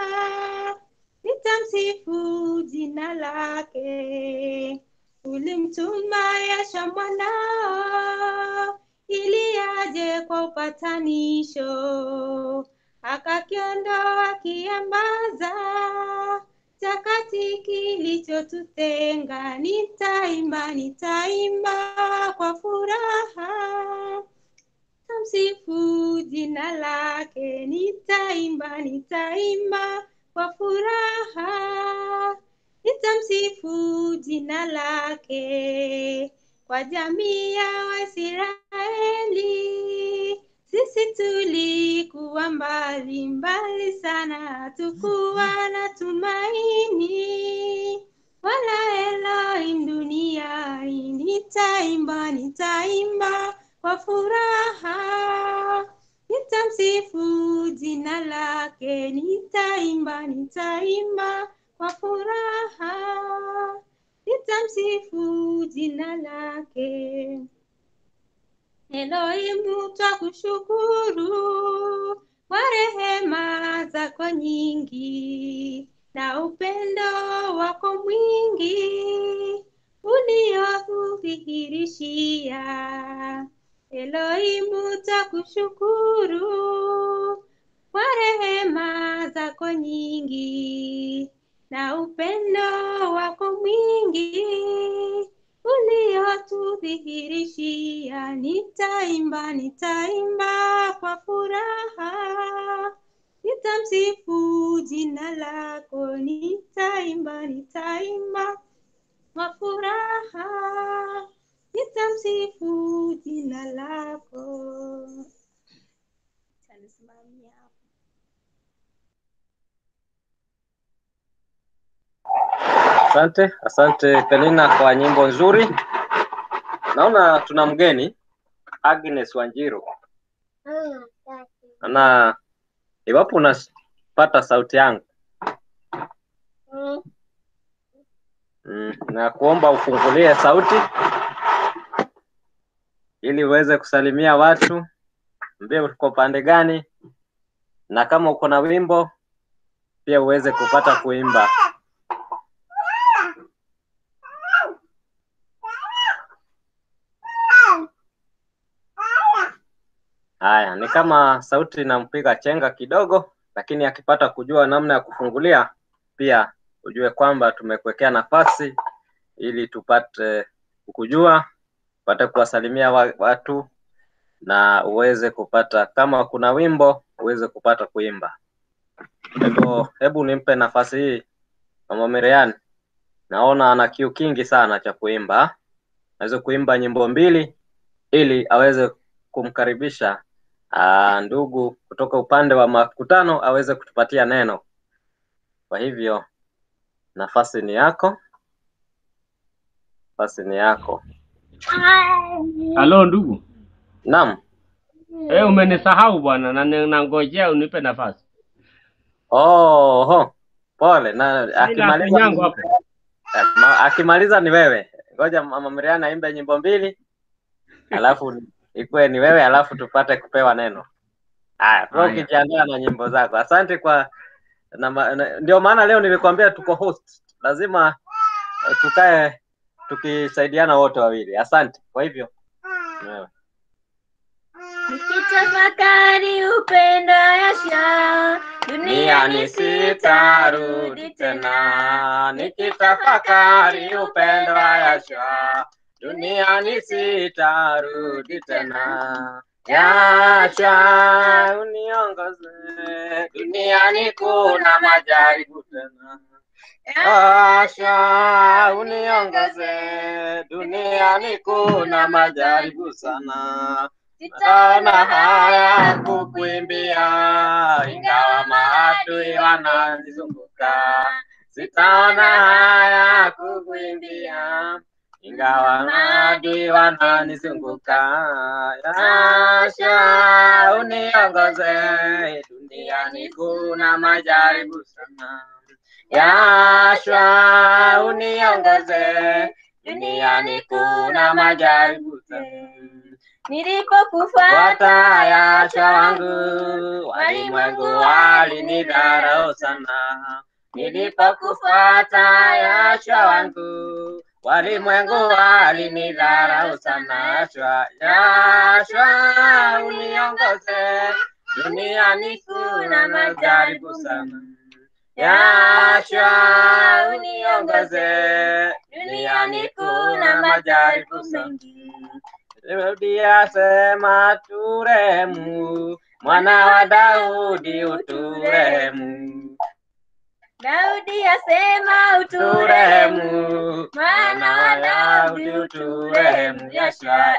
nitamsifu jina lake. Ulimtuma Yasha mwanao ili aje kwa upatanisho, akakiondoa kiambaza chakati kilichotutenga. Nitaimba, nitaimba kwa furaha, nitamsifu jina lake, nitaimba, nitaimba kwa furaha, nitamsifu jina lake kwa jamii ya Waisraeli. Sisi tulikuwa mbali mbali sana, hatukuwa na tumaini wala Elohim duniani. Nitaimba, nitaimba kwa furaha, nitamsifu jina lake, nitaimba, nitaimba kwa furaha, nitamsifu jina lake. Elohimu twakushukuru kwa rehema zako nyingi na upendo wako mwingi uliotudhihirishia. Elohimu twakushukuru kwa rehema zako nyingi na upendo wako mwingi uliotudhihirishia. Nitaimba, nitaimba kwa furaha, nitamsifu jina lako, nitaimba, nitaimba kwa furaha, nitamsifu jina lako. Tanisimamia hapo. Asante, asante Penina kwa nyimbo nzuri. Naona tuna mgeni Agnes Wanjiru, na iwapo unapata sauti yangu mm, na kuomba ufungulie sauti ili uweze kusalimia watu, mbie uko pande gani, na kama uko na wimbo pia uweze kupata kuimba. Haya, ni kama sauti inampiga chenga kidogo, lakini akipata kujua namna ya kufungulia, pia ujue kwamba tumekuwekea nafasi ili tupate kukujua, upate kuwasalimia wa- watu na uweze kupata, kama kuna wimbo uweze kupata kuimba. Kwa hivyo, hebu nimpe nafasi hii Mama Miriam, naona ana kiu kingi sana cha kuimba, aweze kuimba nyimbo mbili ili aweze kumkaribisha aa, ndugu kutoka upande wa makutano aweze kutupatia neno. Kwa hivyo nafasi ni yako, nafasi ni yako. Halo ndugu, Naam, eh, umenisahau bwana, na ni- nangojea unipe nafasi. oho, pole. Na Ila akimaliza yangu hapo. ma- akimaliza ni wewe. Ngoja Mama Miriam aimbe nyimbo mbili, alafu ikuwe ni wewe, alafu tupate kupewa neno. Haya, kwa Haya. ukijiandaa na nyimbo zako. Asante kwa na, ma- na, ndio maana leo nilikwambia tuko host, lazima eh, tukae tukisaidiana wote wawili. Asante. Kwa hivyo ni wewe. Nikitafakari upendo Yasha, duniani sitarudi tena, nikitafakari upendo wa Yashua, duniani sitarudi tena. Yashua uniongoze, duniani kuna majaribu tena. Yashua uniongoze, duniani kuna majaribu sana. Sitaona haya kukuimbia, ingawa maadui wananizunguka. Sitaona haya kukuimbia, ingawa maadui wananizunguka. Yasha uniongoze, duniani kuna majaribu sana. Yashua uniongoze, duniani kuna majaribu sana. nilipokufuata Fuata Yashua wangu, walimwengu walinidharau sana. Nilipokufuata Yashua wangu, walimwengu walinidharau sana. Yashua, Yashua uniongoze, duniani kuna majaribu sana. Yashua uniongoze, duniani kuna majaribu sana. Daudi asema turemu, mwana wa Daudi uturemu. Daudi asema uturehemu, Turemu, mwana wa Daudi uturehemu. Yashua,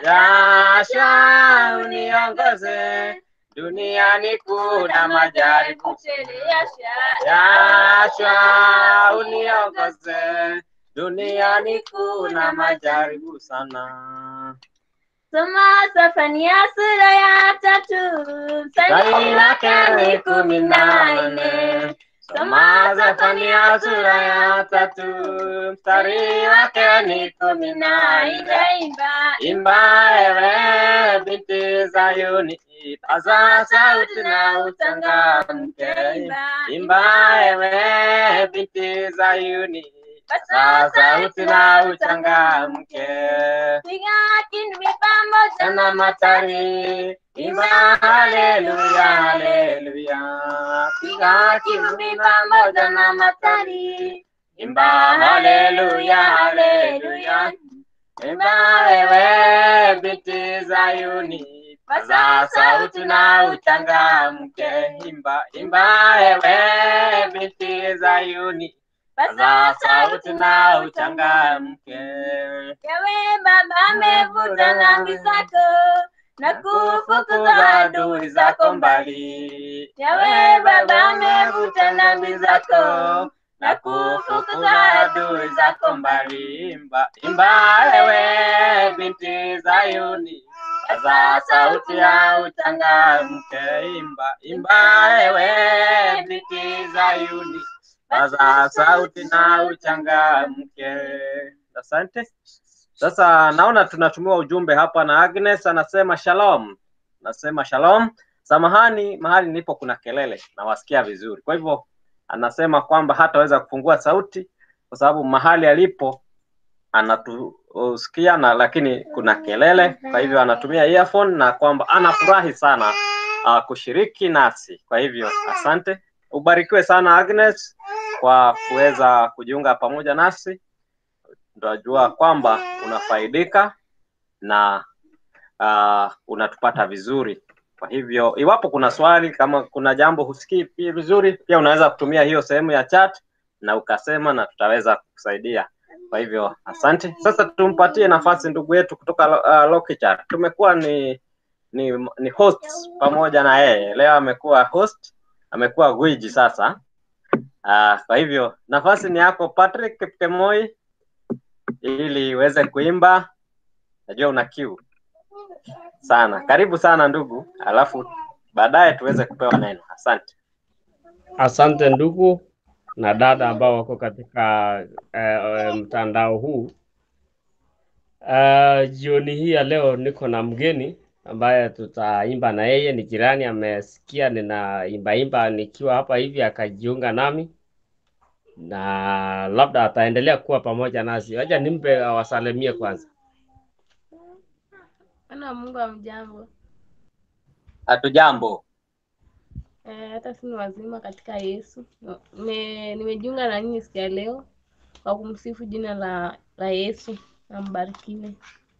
Yashua uniongoze duniani kuna majaribu tele, Yashua, Yashua uniongoze duniani kuna majaribu sana. Soma Sefania sura ya tatu mstari wake ni kumi na nne. Soma Zefania sura ya tatu mstari wake ni kumi na nne. Imba, Imba ewe binti Zayuni, paza sauti na uchangamke. Imba ewe binti Zayuni, paza sauti na uchangamke. piga kinubi pamoja Tena matari, imba haleluya, haleluya. Piga kinubi pamoja na matari, imba haleluya, haleluya. Imba wewe binti Zayuni, paza sauti na uchangamke. Imba, imba wewe binti Zayuni, paza sauti na uchangamke. Yawe Baba amevuta dhambi zako na kufukuza adui zako mbali. Yawe Baba amevuta dhambi zako na kufukuza adui zako mbali. Imba, imba wewe binti Zayuni, paza sauti ya uchangamke. Imba, imba wewe binti Zayuni, paza sauti na uchangamke. Asante. Sasa naona tunatumiwa ujumbe hapa na Agnes anasema shalom. Nasema shalom. Samahani, mahali nilipo kuna kelele, nawasikia vizuri. Kwa hivyo anasema kwamba hataweza kufungua sauti kwa sababu mahali alipo anatusikia na lakini kuna kelele, kwa hivyo anatumia earphone na kwamba anafurahi sana uh, kushiriki nasi. Kwa hivyo asante, ubarikiwe sana Agnes kwa kuweza kujiunga pamoja nasi. Tunajua kwamba unafaidika na uh, unatupata vizuri. Kwa hivyo iwapo kuna swali, kama kuna jambo husikii pia vizuri, pia unaweza kutumia hiyo sehemu ya chat na ukasema na tutaweza kukusaidia. Kwa hivyo asante. Sasa tumpatie nafasi ndugu yetu kutoka uh, Lokichar. Tumekuwa ni ni, ni host pamoja na yeye. Leo amekuwa host, amekuwa gwiji sasa. Uh, kwa hivyo nafasi ni yako Patrick Kipkemoi ili uweze kuimba. Najua una kiu sana. Karibu sana ndugu, alafu baadaye tuweze kupewa neno. Asante. Asante ndugu na dada ambao wako katika uh, mtandao huu. Uh, jioni hii ya leo niko na mgeni ambaye tutaimba na yeye, ni jirani, amesikia ninaimba imba nikiwa hapa hivi akajiunga nami na labda ataendelea kuwa pamoja nasi. Wacha nimpe awasalimie kwanza. Bwana Mungu amjambo. Hatujambo. Eh, hata si ni wazima katika Yesu. Nime- Nimejiunga na nyinyi siku ya leo kwa kumsifu jina la, la Yesu. Ambarikiwe.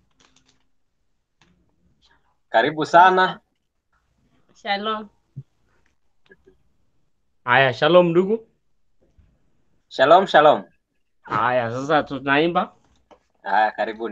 Karibu sana. Shalom. Haya, shalom ndugu. Shalom, shalom. Haya, sasa tunaimba. Haya, karibuni.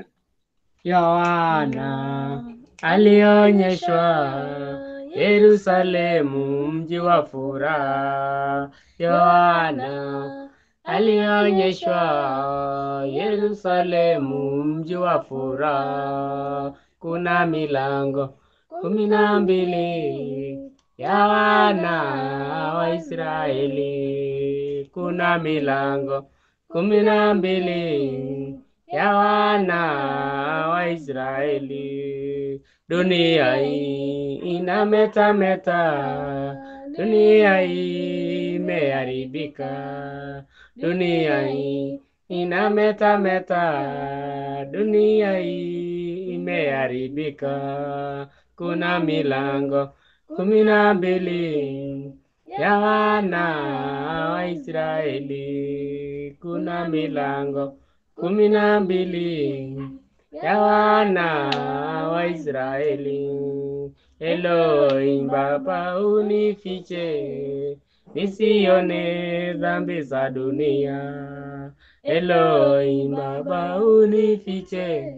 Yohana alionyeshwa Yerusalemu, mji wa furaha. Yohana alionyeshwa Yerusalemu, mji wa furaha. Kuna milango kumi na mbili ya wana wa Israeli. Kuna milango kumi na mbili ya wana wa Israeli. Dunia hii inametameta, dunia hii imeharibika, dunia hii inametameta, dunia hii imeharibika. Kuna milango kumi na mbili ya wana wa Israeli. Kuna milango kumi na mbili ya wana wa Israeli. Elohim Baba unifiche, nisione dhambi za dunia. Elohim Baba unifiche,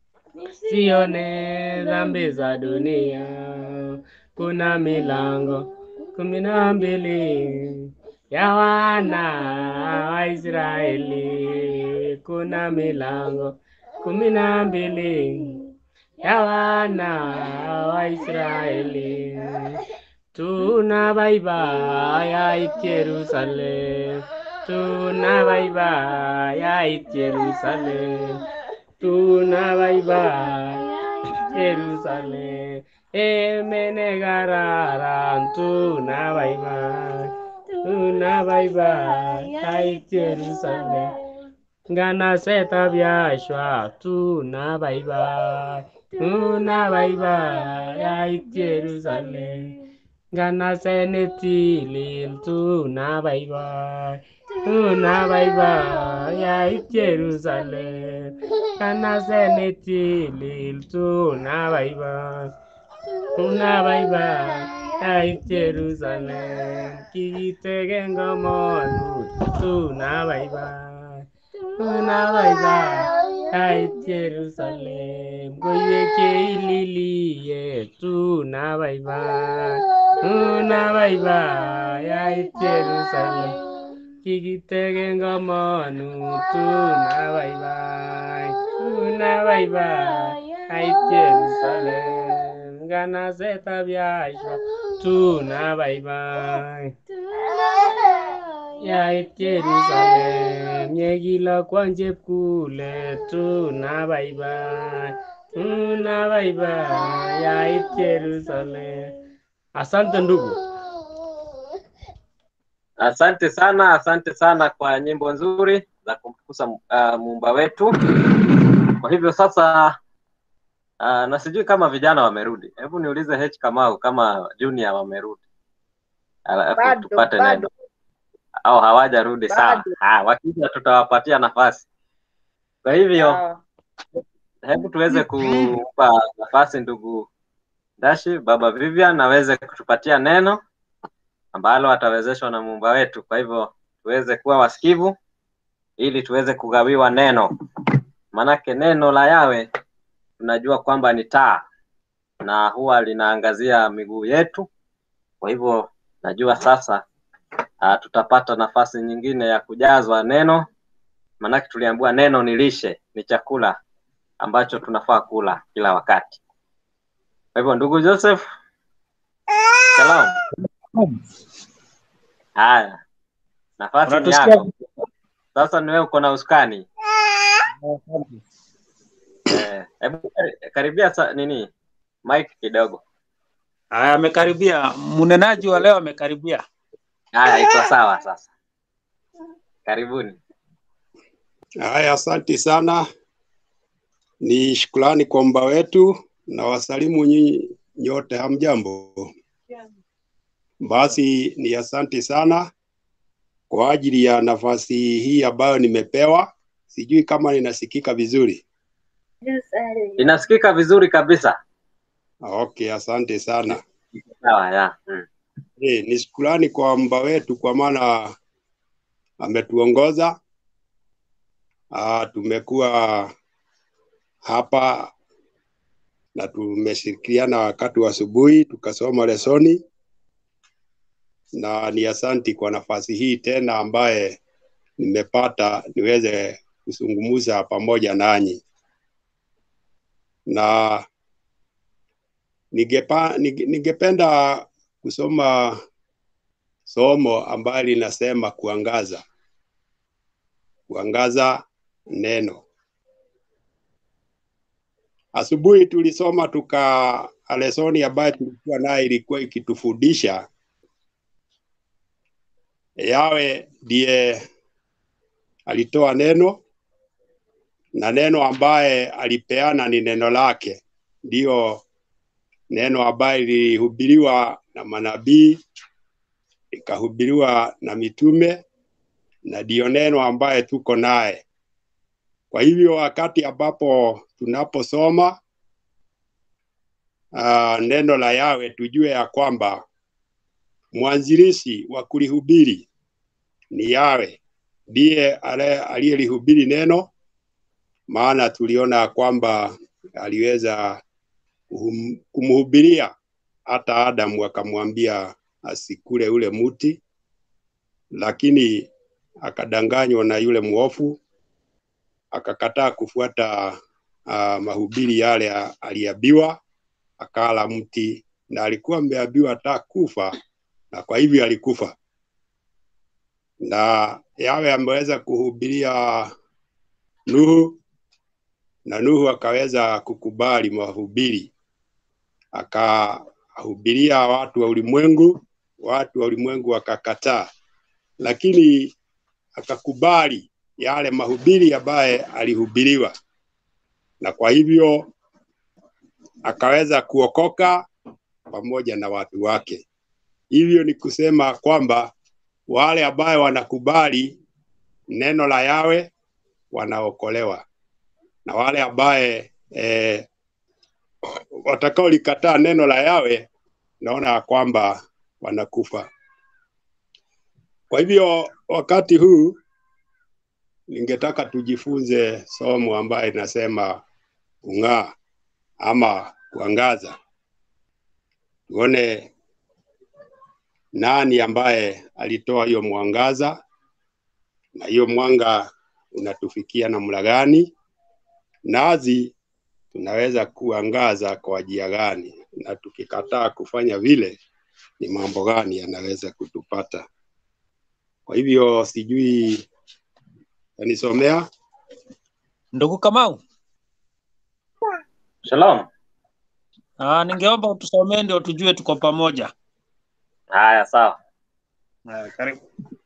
sione dhambi za dunia. Kuna milango kumi na mbili ya wana wa Israeli. Kuna milango kumi na mbili ya wana wa Israeli. Tuna baiba ya it Jerusalem, tuna baiba ya it Jerusalem, tuna baiba Jerusalem. Emene gararan tuna baiba, tuna baiba ya it Jerusalem. Ngana seta biashwa tuna baiba, tuna baiba ya it Jerusalem. Ngana senetilil tuna baiba, tuna baiba ya it Jerusalem. Ngana senetilil tuna baiba, tuna baiba ya it Jerusalem. Kitegen gomonut tuna baiba. Una baiba ai Jerusalem goye ke ililie tuna baiba una baiba ai Jerusalem kikitege ngamanu tuna baiba una baiba ai Jerusalem gana zeta biashwa tuna baiba yait Jerusalem yekilo kwony chepkulet tuna baibai tuna baibai yait Jerusalem. Asante ndugu. Asante sana, asante sana kwa nyimbo nzuri za kumtukuza uh, muumba wetu. Kwa hivyo sasa uh, na sijui kama vijana wamerudi. Hebu niulize H Kamau kama junior wamerudi, alafu Bado, tupate neno bado, au hawajarudi. Sawa, bado. Ah, wakija tutawapatia nafasi. Kwa hivyo Sawa. hebu tuweze kumpa nafasi ndugu Dashi, baba Vivian aweze kutupatia neno ambalo atawezeshwa na muumba wetu. Kwa hivyo tuweze kuwa wasikivu ili tuweze kugawiwa neno, manake neno la Yawe tunajua kwamba ni taa na huwa linaangazia miguu yetu. Kwa hivyo najua sasa uh, tutapata nafasi nyingine ya kujazwa neno, manake tuliambiwa neno ni lishe, ni chakula ambacho tunafaa kula kila wakati. Kwa hivyo ndugu Joseph, shalom. Haya, nafasi ni Unatusikia? yako sasa. Ni wewe uko na usukani eh, hebu kari- karibia sa, nini mike kidogo. Haya, amekaribia. Mnenaji wa leo amekaribia. Haya, iko sawa sasa. Karibuni. Haya, asante sana. Ni shukrani kwa mba wetu na wasalimu nyinyi nyote, hamjambo? Basi ni asante sana kwa ajili ya nafasi hii ambayo nimepewa. Sijui kama ninasikika vizuri. Inasikika vizuri kabisa. Okay, asante sana. Sawa ya. Mm. E, ni shukrani kwa mba wetu kwa maana ametuongoza. Ah, tumekuwa hapa na tumeshirikiana wakati wa asubuhi tukasoma lesoni, na ni asanti kwa nafasi hii tena ambaye nimepata niweze kuzungumza pamoja nanyi, na ningepa, ninge- ningependa kusoma somo ambalo linasema kuangaza, kuangaza neno. Asubuhi tulisoma tuka lesoni ambayo tulikuwa nayo ilikuwa ikitufundisha yawe ndiye alitoa neno na neno ambaye alipeana ni neno lake, ndiyo neno ambaye lilihubiriwa na manabii likahubiriwa na mitume na ndiyo neno ambaye tuko naye Kwa hivyo wakati ambapo tunaposoma uh, neno la Yawe tujue ya kwamba mwanzilishi wa kulihubiri ni Yawe, ndiye ale- aliyelihubiri neno, maana tuliona ya kwamba aliweza kuhum- kumhubiria hata Adamu akamwambia asikule ule mti, lakini akadanganywa na yule mwofu akakataa kufuata uh, mahubiri yale a- aliambiwa, akala mti na alikuwa ameambiwa hata kufa, na kwa hivyo alikufa. Na Yawe ameweza kuhubiria Nuhu na Nuhu akaweza kukubali mahubiri, akahubiria watu wa ulimwengu, watu wa ulimwengu wakakataa, lakini akakubali yale mahubiri ambaye alihubiriwa, na kwa hivyo akaweza kuokoka pamoja na watu wake. Hivyo ni kusema kwamba wale ambaye wanakubali neno la Yawe wanaokolewa, na wale ambaye eh, watakaolikataa neno la Yawe naona ya kwamba wanakufa. Kwa hivyo wakati huu ningetaka tujifunze somo ambaye inasema kung'aa ama kuangaza, tuone nani ambaye alitoa hiyo mwangaza na hiyo mwanga unatufikia namna gani, nazi tunaweza kuangaza kwa njia gani, na tukikataa kufanya vile ni mambo gani yanaweza kutupata. Kwa hivyo sijui tanisomea Ndugu Kamau, Shalom. ah, ningeomba utusomee ndio tujue tuko pamoja. Haya, sawa. Ah, karibu.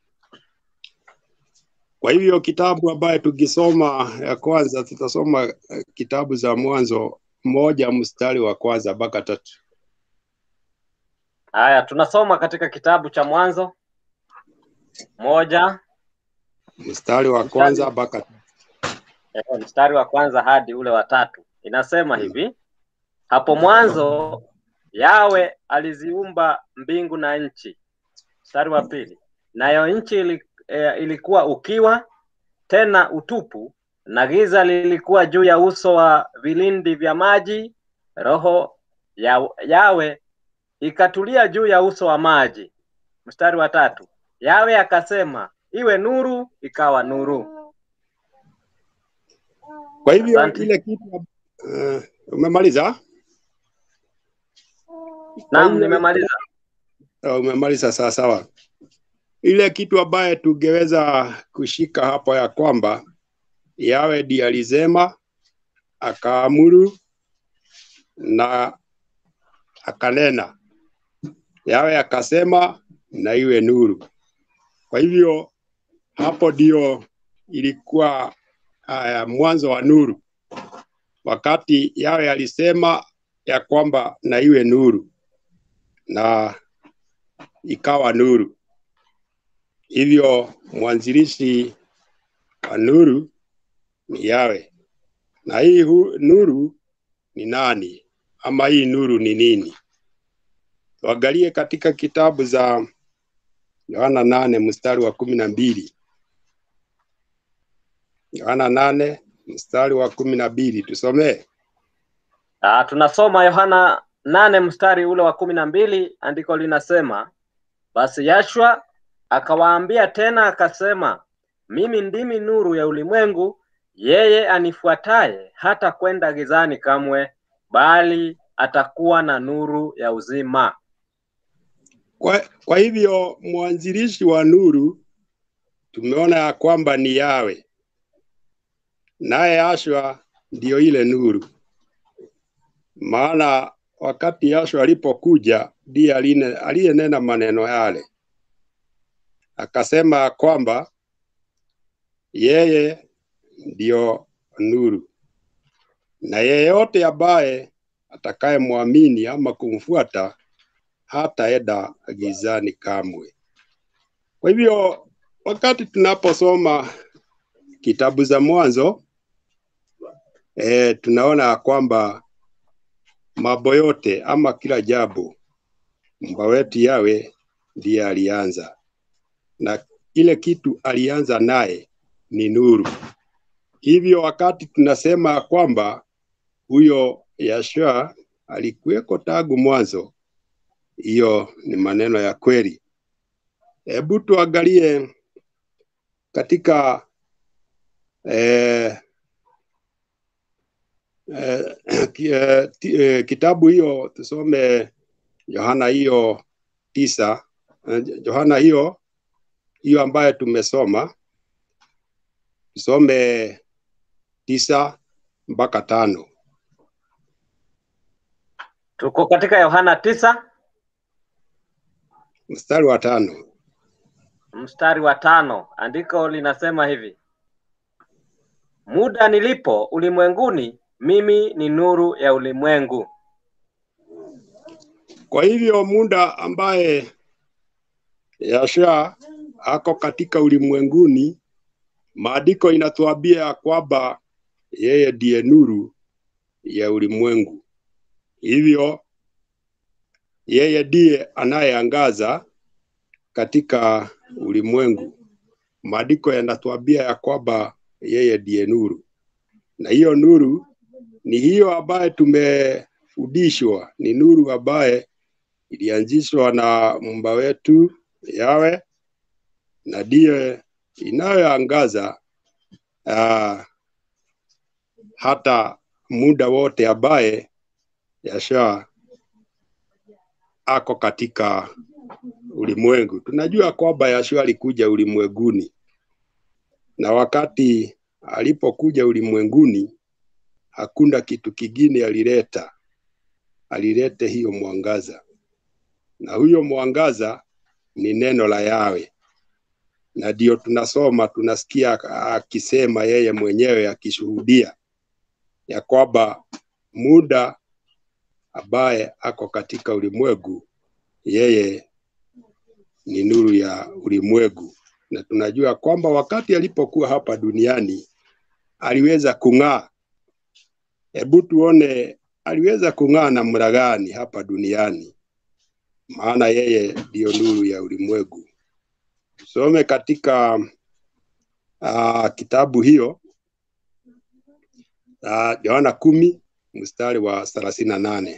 Kwa hivyo kitabu ambaye tukisoma ya kwanza, tutasoma eh, kitabu za Mwanzo moja mstari wa kwanza mpaka tatu. Haya, tunasoma katika kitabu cha Mwanzo moja Mstari wa kwanza mpaka eh, mstari wa kwanza hadi ule wa tatu. Inasema hivi: hapo mwanzo Yawe aliziumba mbingu na nchi. Mstari wa pili, nayo nchi ili, eh, ilikuwa ukiwa tena utupu, na giza lilikuwa juu ya uso wa vilindi vya maji. Roho ya Yawe ikatulia juu ya uso wa maji. Mstari wa tatu, Yawe akasema iwe nuru, ikawa nuru. Kwa hivyo Asante. ile kitu uh, umemaliza? Kwa Naam, hivyo- nimemaliza. Uh, umemaliza sawa sawa. Ile kitu ambaye tungeweza kushika hapo ya kwamba Yawe ndiye alisema, akaamuru na akanena. Yawe akasema na iwe nuru. Kwa hivyo hapo ndio ilikuwa uh, mwanzo wa nuru, wakati Yawe alisema ya kwamba na iwe nuru, na ikawa nuru. Hivyo mwanzilishi wa nuru ni Yawe, na hii hu, nuru ni nani ama hii nuru ni nini? Tuangalie katika kitabu za Yohana nane mstari wa kumi na mbili. Yohana nane mstari wa kumi na mbili tusomee. Ah, tunasoma Yohana nane mstari ule wa kumi na mbili. Andiko linasema basi Yashua akawaambia tena akasema, mimi ndimi nuru ya ulimwengu, yeye anifuataye hata kwenda gizani kamwe, bali atakuwa na nuru ya uzima. Kwa, kwa hivyo mwanzilishi wa nuru tumeona ya kwamba ni Yawe, naye Yashua ndiyo ile nuru. Maana wakati Yashua alipokuja ndiye aline- aliyenena maneno yale, akasema ya kwamba yeye ndiyo nuru, na yeyote ambaye atakayemwamini ama kumfuata hataenda gizani kamwe. Kwa hivyo wakati tunaposoma kitabu za Mwanzo e, tunaona ya kwamba mambo yote ama kila jambo mba wetu yawe ndiye alianza, na ile kitu alianza naye ni nuru. Hivyo wakati tunasema ya kwamba huyo Yashua alikuweko tangu mwanzo, hiyo ni maneno ya kweli. Hebu tuangalie katika eh, eh, ki- eh, ti- eh, kitabu hiyo tusome Yohana hiyo tisa eh, Yohana hiyo hiyo ambayo tumesoma tusome tisa mpaka tano. Tuko katika Yohana tisa mstari wa tano. mstari wa tano. Andiko linasema hivi: muda nilipo ulimwenguni, mimi ni nuru ya ulimwengu. Kwa hivyo muda ambaye Yasha ako katika ulimwenguni, maandiko inatuambia ya kwamba yeye ndiye nuru ya ulimwengu. Hivyo yeye ndiye anayeangaza katika ulimwengu. Maandiko yanatuambia ya kwamba yeye ndiye nuru, na hiyo nuru ni hiyo ambaye tumefundishwa, ni nuru ambaye ilianzishwa na Muumba wetu Yawe, na ndiye inayoangaza uh, hata muda wote ambaye Yasha ako katika ulimwengu. Tunajua kwamba Yashua alikuja ulimwenguni, na wakati alipokuja ulimwenguni hakuna kitu kingine alileta, alilete hiyo mwangaza, na huyo mwangaza ni neno la Yawe, na ndio tunasoma tunasikia akisema yeye mwenyewe akishuhudia ya kwamba muda ambaye ako katika ulimwengu yeye ni nuru ya ulimwengu, na tunajua kwamba wakati alipokuwa hapa duniani aliweza kung'aa. Hebu tuone aliweza kung'aa namna gani hapa duniani, maana yeye ndiyo nuru ya ulimwengu. Tusome katika uh, kitabu hiyo uh, Yohana kumi mstari wa thelathini na nane.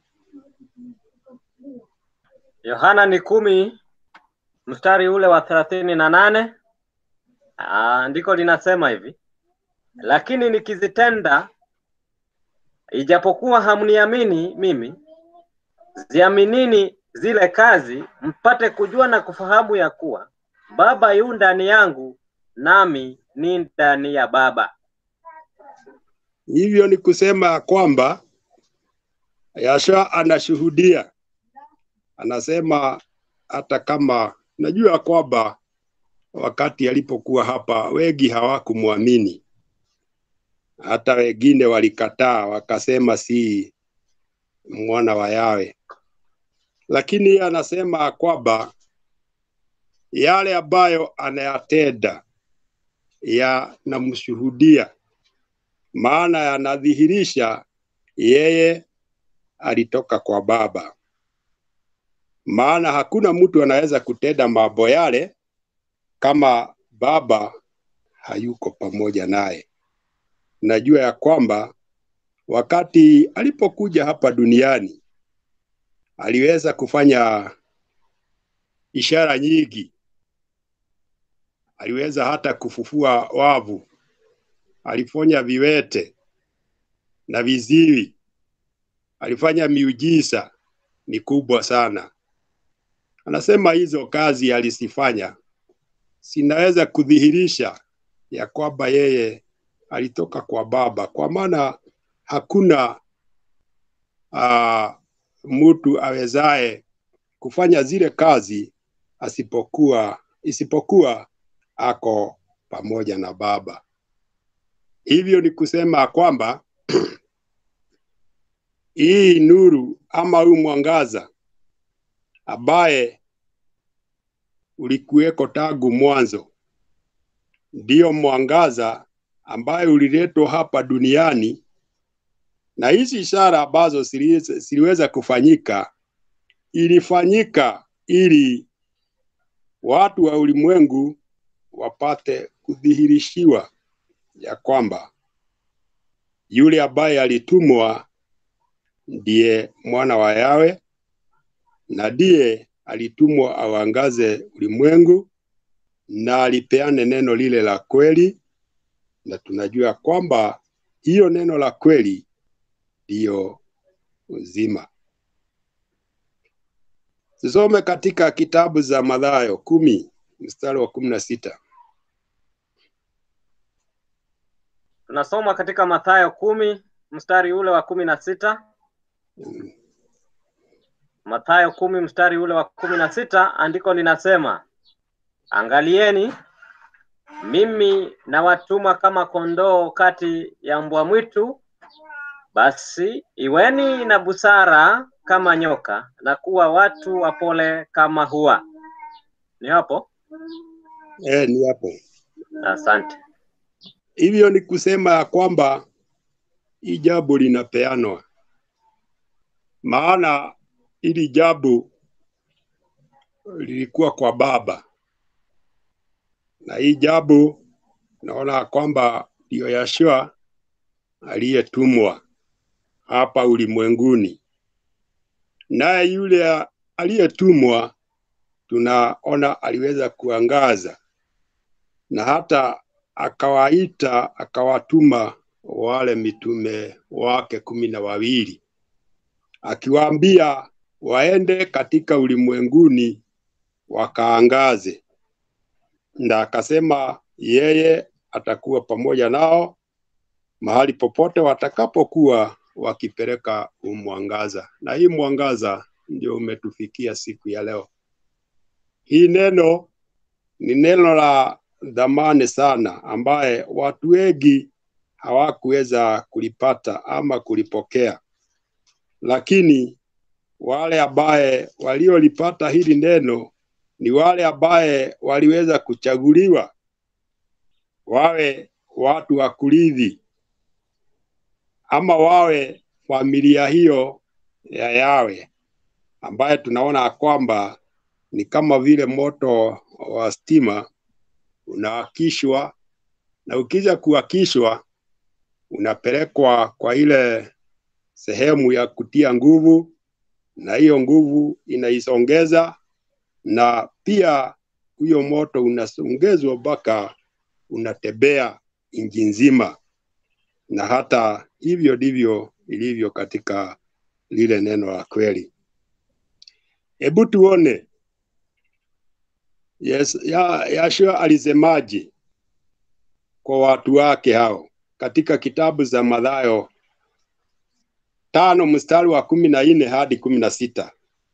Yohana ni kumi mstari ule wa thelathini na nane. Andiko linasema hivi: lakini nikizitenda, ijapokuwa hamniamini mimi, ziaminini zile kazi, mpate kujua na kufahamu ya kuwa Baba yu ndani yangu, nami ni ndani ya Baba. Hivyo ni kusema ya kwamba Yasha anashuhudia, anasema hata kama najua kwamba wakati alipokuwa hapa wengi hawakumwamini, hata wengine walikataa, wakasema si mwana wa Yawe, lakini yeye anasema kwamba yale ambayo anayatenda yanamshuhudia, maana yanadhihirisha yeye alitoka kwa Baba. Maana hakuna mtu anaweza kutenda mambo yale kama Baba hayuko pamoja naye. Najua ya kwamba wakati alipokuja hapa duniani aliweza kufanya ishara nyingi, aliweza hata kufufua wavu, alifanya viwete na viziwi, alifanya miujiza mikubwa sana. Anasema hizo kazi alizifanya sinaweza kudhihirisha ya kwamba yeye alitoka kwa Baba, kwa maana hakuna uh, mtu awezaye kufanya zile kazi asipokuwa isipokuwa ako pamoja na Baba. Hivyo ni kusema kwamba hii nuru ama huu mwangaza ambaye ulikuweko tangu mwanzo ndiyo mwangaza ambaye uliletwa hapa duniani na hizi ishara ambazo ziliweza ziliweza kufanyika ilifanyika ili watu wa ulimwengu wapate kudhihirishiwa ya kwamba yule ambaye alitumwa ndiye mwana wa Yawe na ndiye alitumwa awangaze ulimwengu na alipeane neno lile la kweli, na tunajua kwamba hiyo neno la kweli ndiyo uzima. Tusome katika kitabu za Mathayo kumi mstari wa kumi na sita. Tunasoma katika Mathayo kumi mstari ule wa kumi na sita. Mathayo kumi mstari ule wa kumi na sita, andiko linasema angalieni, mimi nawatuma kama kondoo kati ya mbwa mwitu. Basi iweni na busara kama nyoka na kuwa watu wapole kama hua. Ni hapo? Eh, ni hapo. Asante. Hivyo ni kusema ya kwamba hii jambo linapeanwa, maana hili jambo lilikuwa kwa Baba, na hii jambo naona kwamba ndiyo Yashua aliyetumwa hapa ulimwenguni, naye yule aliyetumwa tunaona aliweza kuangaza na hata akawaita akawatuma wale mitume wake kumi na wawili akiwaambia waende katika ulimwenguni wakaangaze, na akasema yeye atakuwa pamoja nao mahali popote watakapokuwa wakipeleka huu mwangaza, na hii mwangaza ndio umetufikia siku ya leo. Hii neno ni neno la dhamani sana, ambaye watu wengi hawakuweza kulipata ama kulipokea, lakini wale ambaye waliolipata hili neno ni wale ambaye waliweza kuchaguliwa wawe watu wa kurithi ama wawe familia hiyo ya Yawe, ambaye tunaona kwamba ni kama vile moto wa stima unawakishwa, na ukija kuwakishwa unapelekwa kwa ile sehemu ya kutia nguvu, na hiyo nguvu inaisongeza, na pia huyo moto unasongezwa mpaka unatembea nchi nzima, na hata hivyo ndivyo ilivyo katika lile neno la kweli. Hebu tuone Yes, ya, Yashua alisemaje kwa watu wake hao katika kitabu za Mathayo tano mstari wa kumi na nne hadi kumi na sita.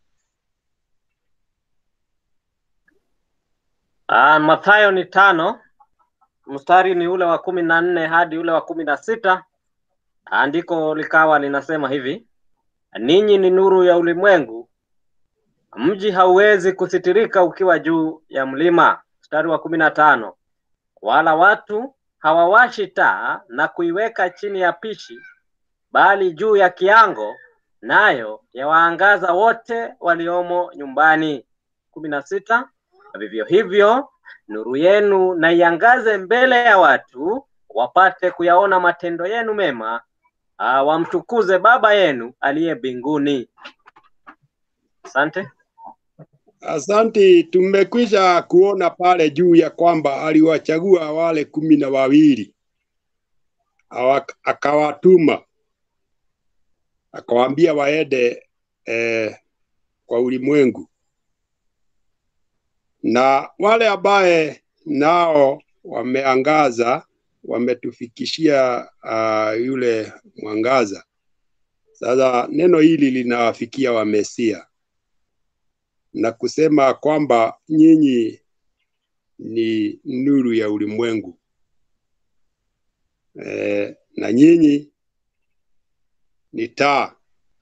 Ah, Mathayo ni tano mstari ni ule wa kumi na nne hadi ule wa kumi na sita. Andiko likawa linasema hivi: ninyi ni nuru ya ulimwengu, mji hauwezi kusitirika ukiwa juu ya mlima. Mstari wa kumi na tano wala watu hawawashi taa na kuiweka chini ya pishi, bali juu ya kiango, nayo yawaangaza wote waliomo nyumbani. kumi na sita vivyo hivyo nuru yenu na iangaze mbele ya watu, wapate kuyaona matendo yenu mema, ah, wamtukuze Baba yenu aliye mbinguni. Asante. Asante, tumekwisha kuona pale juu ya kwamba aliwachagua wale kumi na wawili Awa- akawatuma akawaambia waende eh, kwa ulimwengu, na wale ambaye nao wameangaza wametufikishia uh, yule mwangaza. Sasa neno hili linawafikia Wamesia na kusema kwamba nyinyi ni nuru ya ulimwengu e, na nyinyi ni taa,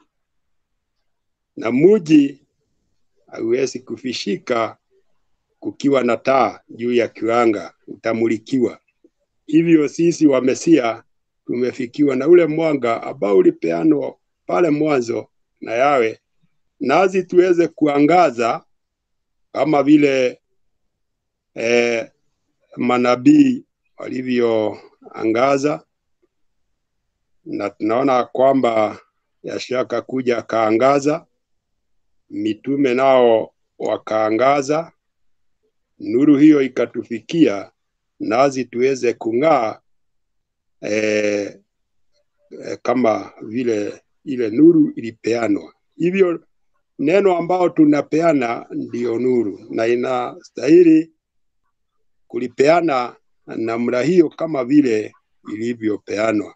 na muji hauwezi kufishika kukiwa na taa juu ya kiwanga, utamulikiwa. Hivyo sisi wa Mesia tumefikiwa na ule mwanga ambao ulipeanwa pale mwanzo na yawe, nazi tuweze kuangaza kama vile eh, manabii walivyoangaza, na tunaona kwamba Yashaka kuja akaangaza, mitume nao wakaangaza, nuru hiyo ikatufikia, nazi tuweze kung'aa eh, eh, kama vile ile nuru ilipeanwa. Hivyo neno ambao tunapeana ndiyo nuru, na inastahili kulipeana namna hiyo kama vile ilivyopeanwa.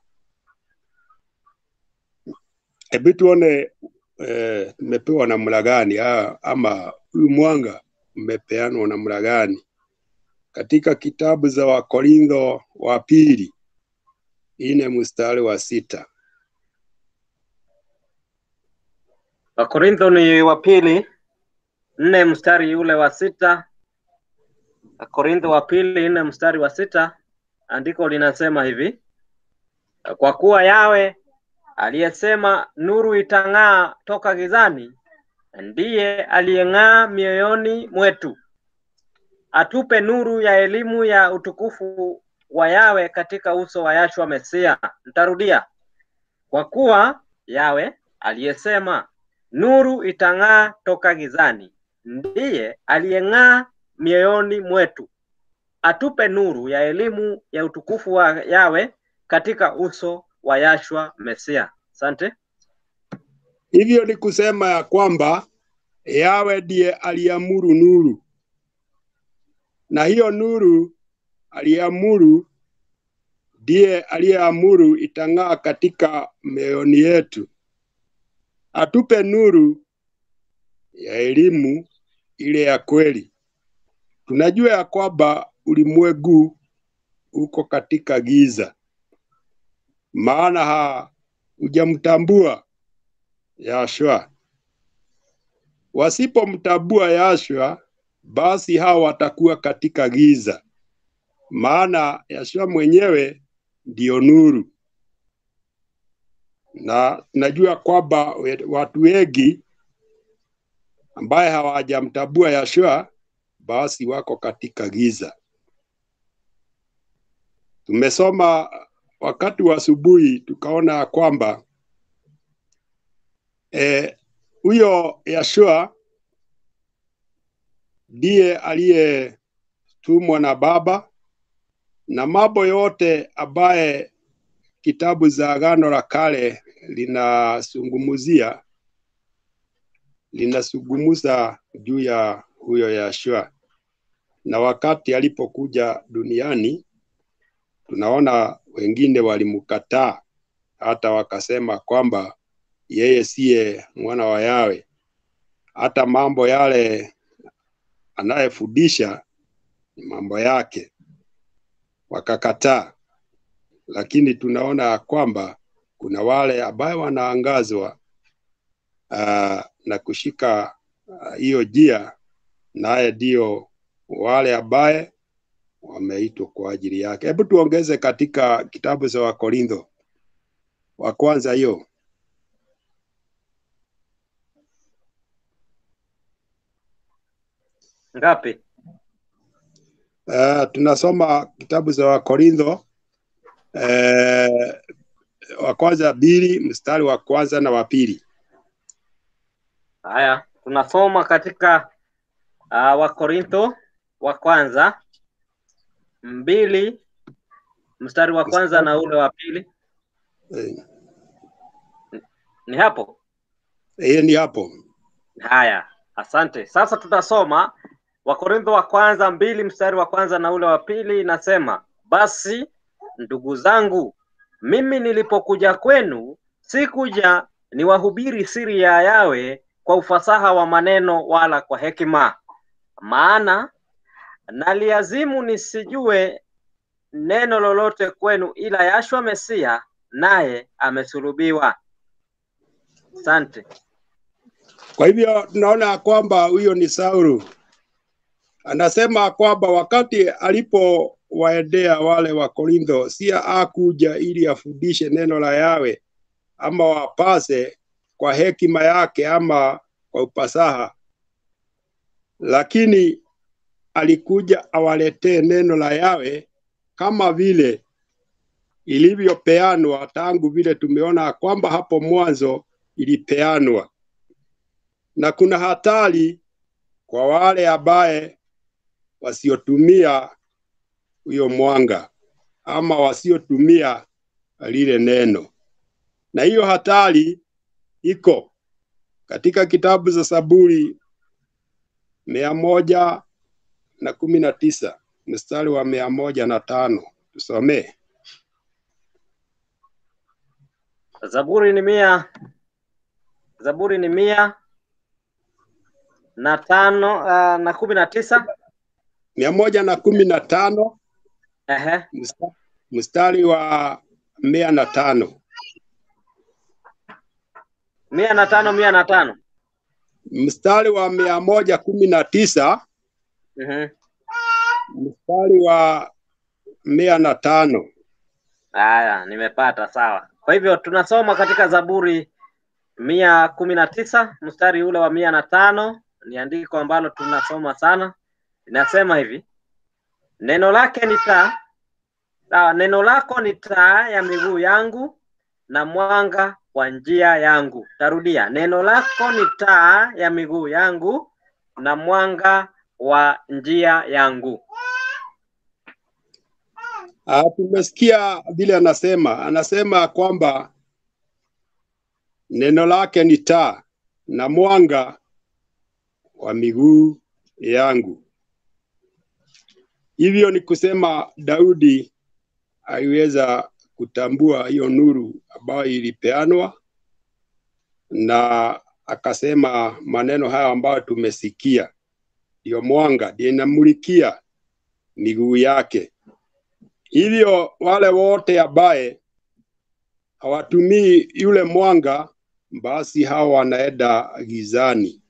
Hebu tuone eh, tumepewa namna gani ah, ama huyu mwanga umepeanwa namna gani katika kitabu za Wakorintho wa pili ine mstari wa sita. Wakorintho ni wa pili nne mstari ule wa sita. Wakorintho wa pili nne mstari wa sita, andiko linasema hivi: kwa kuwa yawe aliyesema nuru itang'aa toka gizani, ndiye aliyeng'aa mioyoni mwetu, atupe nuru ya elimu ya utukufu wa yawe katika uso wa Yashua Mesia. Nitarudia, kwa kuwa yawe aliyesema nuru itang'aa toka gizani, ndiye aliyeng'aa mioyoni mwetu, atupe nuru ya elimu ya utukufu wa yawe katika uso wa Yashua Mesia. Asante. Hivyo ni kusema ya kwamba yawe ndiye aliamuru nuru, na hiyo nuru aliamuru ndiye aliyeamuru itang'aa katika mioyoni yetu, atupe nuru ya elimu ile ya kweli. Tunajua ya kwamba ulimwengu uko katika giza, maana ha hujamtambua Yashua. Wasipomtambua Yashua, basi hao watakuwa katika giza, maana Yashua mwenyewe ndiyo nuru, na tunajua kwamba we- watu wengi ambaye hawajamtambua Yashua basi wako katika giza. Tumesoma wakati wa asubuhi tukaona ya kwamba eh, huyo Yashua ndiye aliyetumwa na Baba na mambo yote ambaye kitabu za Agano la Kale linazungumzia linazungumza juu ya huyo Yashua, na wakati alipokuja duniani tunaona wengine walimkataa, hata wakasema kwamba yeye siye mwana wa Yawe. Hata mambo yale anayefundisha ni mambo yake, wakakataa. Lakini tunaona ya kwamba kuna wale ambaye wanaangazwa uh, na kushika ah, hiyo uh, jia, naye ndio wale ambaye wameitwa kwa ajili yake. Hebu tuongeze katika kitabu cha Wakorintho wa kwanza hiyo Ngapi? Uh, tunasoma kitabu cha Wakorintho uh, wa kwanza mbili mstari wa kwanza na wa pili. Haya, tunasoma katika uh, Wakorintho wa kwanza mbili mstari wa kwanza na ule wa pili. Eh, Ni hapo? Hiyo ni hapo. Haya, asante. Sasa tutasoma Wakorintho wa kwanza mbili mstari wa kwanza na ule wa pili, inasema basi ndugu zangu, mimi nilipokuja kwenu sikuja niwahubiri siri ya Yawe kwa ufasaha wa maneno wala kwa hekima, maana naliazimu nisijue neno lolote kwenu ila Yashua Mesia naye amesulubiwa. Asante. Kwa hivyo tunaona ya kwamba huyo ni Saulu anasema kwamba wakati alipowaendea wale wa Korintho, si akuja ili afundishe neno la Yawe ama wapase kwa hekima yake ama kwa upasaha, lakini alikuja awaletee neno la Yawe kama vile ilivyopeanwa tangu vile tumeona kwamba hapo mwanzo ilipeanwa, na kuna hatari kwa wale ambaye wasiotumia huyo mwanga ama wasiotumia lile neno, na hiyo hatari iko katika kitabu za Zaburi mia moja na kumi na tisa mstari wa mia moja na tano tusomee. Zaburi ni mia Zaburi ni mia na tano uh, na kumi na tisa mia moja na kumi na tano Ehe. msta- mstari wa mia na tano mia na tano mia na tano mstari wa mia moja kumi na tisa Mhm. mstari wa mia na tano Haya, nimepata sawa. Kwa hivyo tunasoma katika Zaburi mia kumi na tisa mstari ule wa mia na tano ni andiko ambalo tunasoma sana. Inasema hivi, neno lake ni taa, sawa, neno lako ni taa ya miguu yangu na mwanga wa njia yangu. Tarudia, neno lako ni taa ya miguu yangu na mwanga wa njia yangu. Ah, tumesikia vile anasema, anasema kwamba neno lake ni taa na mwanga wa miguu yangu. Hivyo ni kusema Daudi aliweza kutambua hiyo nuru ambayo ilipeanwa na akasema maneno haya ambayo tumesikia, ndiyo mwanga, ndiyo inamulikia miguu yake. Hivyo wale wote ambaye hawatumii yule mwanga, basi hao wanaenda gizani.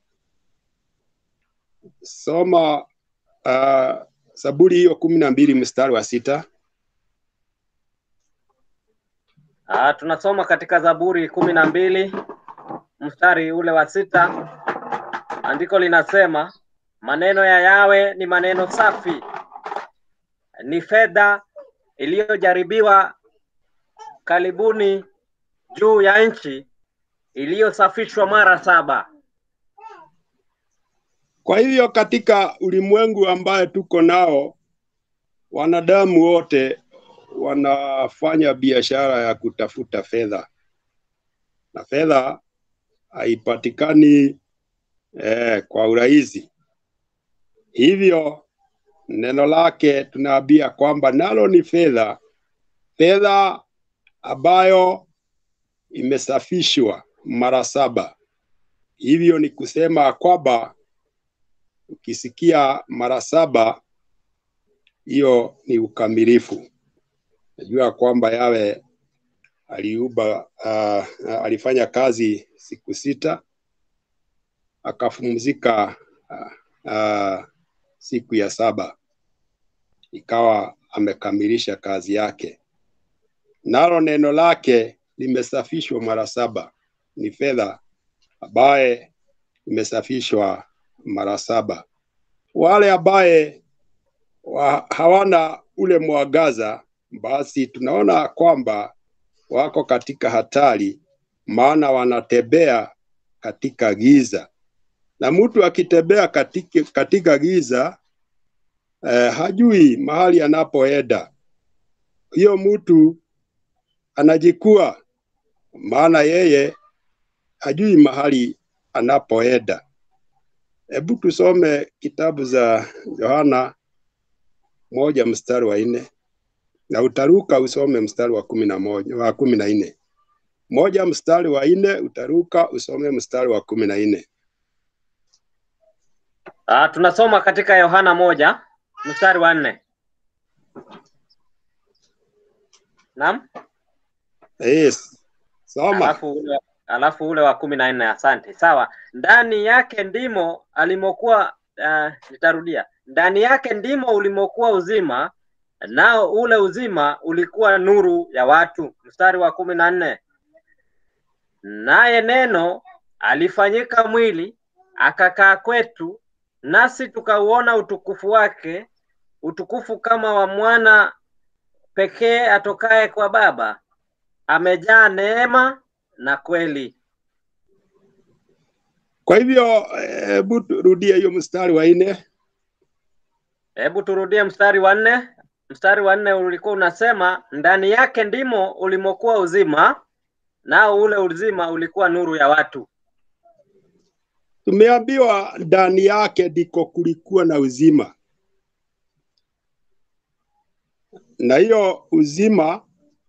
Soma uh, Zaburi hiyo kumi na mbili mstari wa sita. Ah, tunasoma katika Zaburi kumi na mbili mstari ule wa sita. Andiko linasema maneno ya Yawe ni maneno safi, ni fedha iliyojaribiwa karibuni juu ya nchi, iliyosafishwa mara saba. Kwa hivyo katika ulimwengu ambaye tuko nao, wanadamu wote wanafanya biashara ya kutafuta fedha, na fedha haipatikani eh, kwa urahisi. Hivyo neno lake tunaambia kwamba nalo ni fedha, fedha ambayo imesafishwa mara saba. Hivyo ni kusema kwamba ukisikia mara saba, hiyo ni ukamilifu. Najua kwamba yawe aliumba uh, alifanya kazi siku sita akapumzika uh, uh, siku ya saba, ikawa amekamilisha kazi yake. Nalo neno lake limesafishwa mara saba, ni fedha ambaye imesafishwa mara saba. Wale ambaye wa, hawana ule mwangaza, basi tunaona kwamba wako katika hatari, maana wanatembea katika giza, na mtu akitembea katika, katika giza eh, hajui mahali anapoenda. Hiyo mtu anajikua, maana yeye hajui mahali anapoenda. Hebu tusome kitabu za Yohana moja mstari wa nne na utaruka usome mstari wa kumi na moja wa kumi na nne moja mstari wa nne utaruka usome mstari wa kumi na nne Ah, tunasoma katika Yohana moja mstari wa nne. Naam? Yes. Soma. Alafu ule, alafu ule wa kumi na nne. Asante. Sawa. Ndani yake ndimo alimokuwa uh, nitarudia, ndani yake ndimo ulimokuwa uzima, nao ule uzima ulikuwa nuru ya watu. Mstari wa kumi na nne naye neno alifanyika mwili akakaa kwetu, nasi tukauona utukufu wake, utukufu kama wa mwana pekee atokaye kwa Baba, amejaa neema na kweli. Kwa hivyo hebu rudia hiyo mstari wa nne. Hebu turudie mstari wa nne. Mstari wa nne ulikuwa unasema ndani yake ndimo ulimokuwa uzima, nao ule uzima ulikuwa nuru ya watu. Tumeambiwa ndani yake ndiko kulikuwa na uzima, na hiyo uzima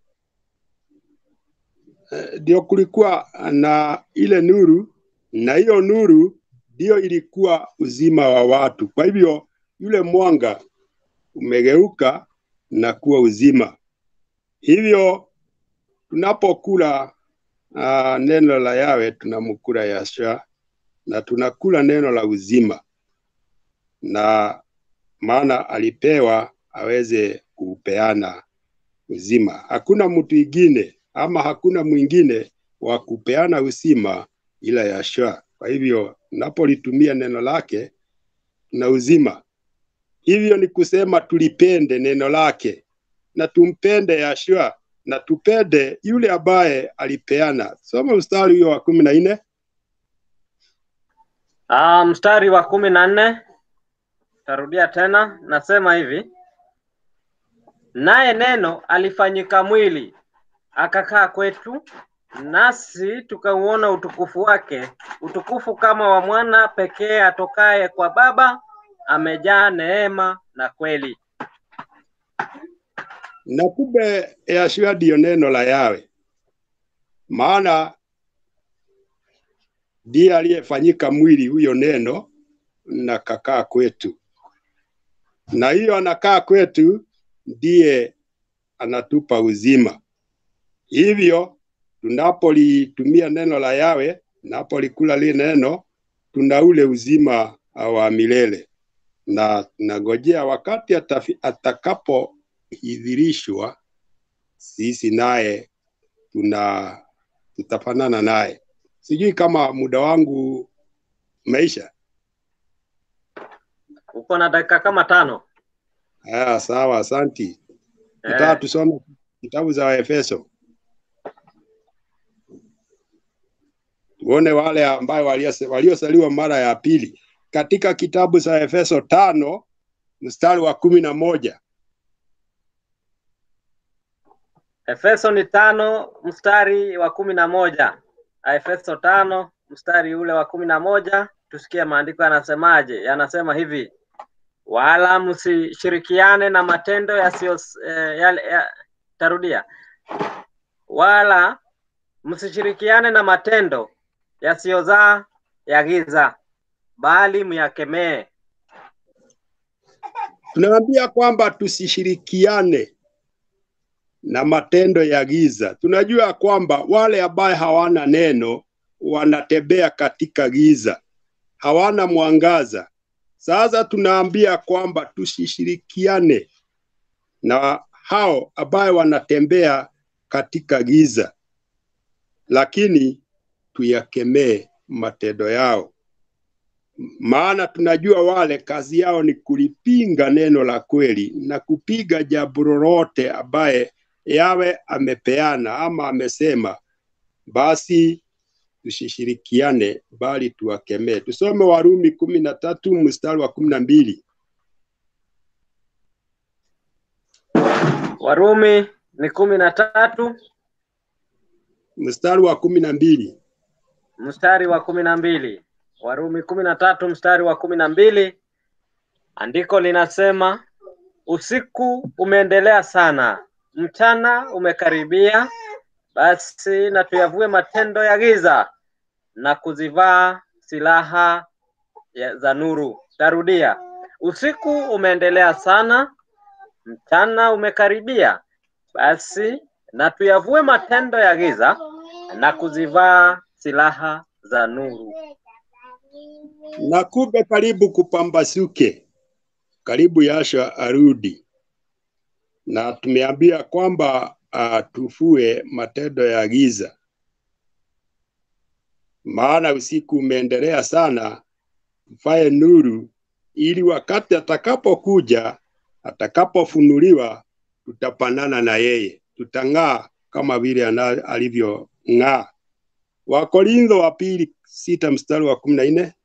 eh, ndio kulikuwa na ile nuru, na hiyo nuru ndio ilikuwa uzima wa watu. Kwa hivyo yule mwanga umegeuka na kuwa uzima. Hivyo tunapokula uh, neno la Yawe tunamkula Yahshua na tunakula neno la uzima, na maana alipewa aweze kupeana uzima. Hakuna mtu ingine ama hakuna mwingine wa kupeana uzima ila Yahshua. Kwa hivyo tunapolitumia neno lake na uzima, hivyo ni kusema tulipende neno lake na tumpende Yahshua na tupende yule ambaye alipeana. Soma mstari huyo wa kumi na nne. Ah, mstari wa kumi na nne tarudia tena, nasema hivi: naye neno alifanyika mwili akakaa kwetu, nasi tukauona utukufu wake, utukufu kama wa mwana pekee atokaye kwa Baba, amejaa neema na kweli. Na kumbe Yahshua ndiyo neno la Yawe, maana ndiye aliyefanyika mwili huyo neno na kakaa kwetu, na hiyo anakaa kwetu ndiye anatupa uzima. Hivyo tunapolitumia neno la Yawe, tunapolikula lile neno, tuna ule uzima wa milele, na tunangojea wakati atafi- atakapoidhirishwa, sisi naye tuna tutafanana naye. Sijui kama muda wangu umeisha. Uko na dakika kama tano. Haya, sawa, asanti. Nataka Eh, tusome kitabu za Waefeso tuone wale ambayo waliose- waliosaliwa mara ya pili katika kitabu cha Efeso tano mstari wa kumi na moja. Efeso ni tano mstari wa kumi na moja. Efeso tano mstari ule wa kumi na moja. Tusikie maandiko yanasemaje. Yanasema hivi: wala msishirikiane na matendo yasiyo eh, yale ya, tarudia, wala msishirikiane na matendo yasiyozaa ya giza, bali myakemee. Tunaambia kwamba tusishirikiane na matendo ya giza. Tunajua kwamba wale ambaye hawana neno wanatembea katika giza, hawana mwangaza. Sasa tunaambia kwamba tusishirikiane na hao ambaye wanatembea katika giza, lakini tuyakemee matendo yao, maana tunajua wale kazi yao ni kulipinga neno la kweli na kupiga jambo lolote ambaye yawe amepeana ama amesema, basi tusishirikiane, bali tuwakemee. Tusome Warumi kumi na tatu mstari wa kumi na mbili. Warumi ni kumi na tatu mstari wa kumi na mbili. mstari wa kumi na mbili. Warumi kumi na tatu mstari wa kumi na mbili. Andiko linasema usiku umeendelea sana, mchana umekaribia, basi na tuyavue matendo ya giza na kuzivaa silaha ya- za nuru. Tarudia, usiku umeendelea sana, mchana umekaribia, basi na tuyavue matendo ya giza na kuzivaa silaha za nuru. na kumbe karibu kupambasuke, karibu Yasha arudi, na tumeambia kwamba uh, tufue matendo ya giza, maana usiku umeendelea sana, mfae nuru, ili wakati atakapokuja, atakapofunuliwa, tutapanana na yeye, tutang'aa kama vile ana- alivyong'aa. Wakorintho wa pili sita mstari wa kumi na nne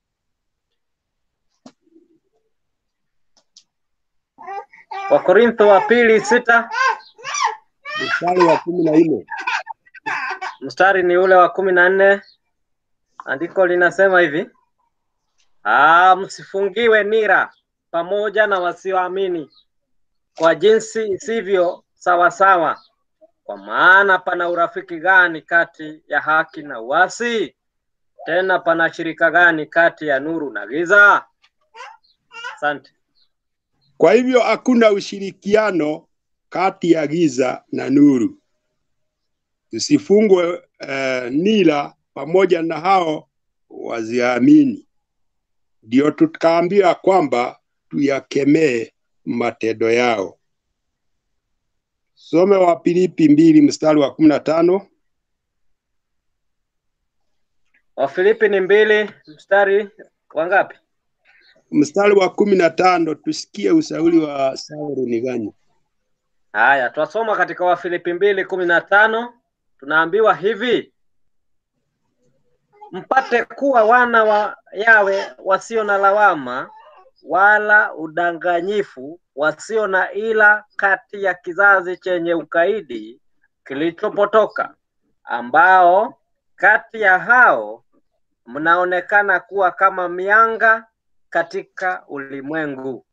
Wakorintho wa pili sita mstari wa kumi na nne mstari ni ule wa kumi na nne. Andiko linasema hivi: Ah, msifungiwe nira pamoja na wasioamini kwa jinsi isivyo sawasawa, kwa maana pana urafiki gani kati ya haki na uasi? Tena pana shirika gani kati ya nuru na giza? Asante. Kwa hivyo hakuna ushirikiano kati ya giza na nuru. Tusifungwe uh, nira pamoja na hao waziamini. Ndio tukaambiwa kwamba tuyakemee matendo yao. Some wa Filipi mbili mstari wa kumi na tano. Wafilipi ni mbili mstari wa ngapi? Mstari wa kumi na tano tusikie ushauri wa Saulo ni gani? Haya, twasoma katika Wafilipi mbili kumi na tano tunaambiwa hivi mpate kuwa wana wa Yawe wasio na lawama wala udanganyifu, wasio na ila kati ya kizazi chenye ukaidi kilichopotoka, ambao kati ya hao mnaonekana kuwa kama mianga katika ulimwengu.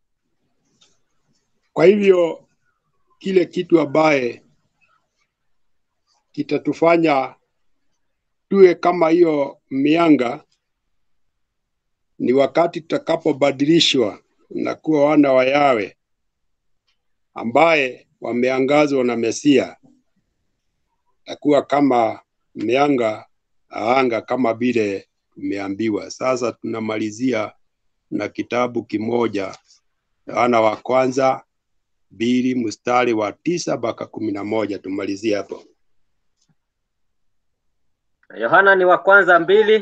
Kwa hivyo kile kitu ambaye kitatufanya tuwe kama hiyo mianga ni wakati tutakapobadilishwa na kuwa wana wa Yawe ambaye wameangazwa na Mesia, takuwa kama mianga anga kama vile tumeambiwa. Sasa tunamalizia na kitabu kimoja Yohana wa kwanza mbili mstari wa tisa mpaka kumi na moja tumalizie hapo. Yohana ni wa kwanza mbili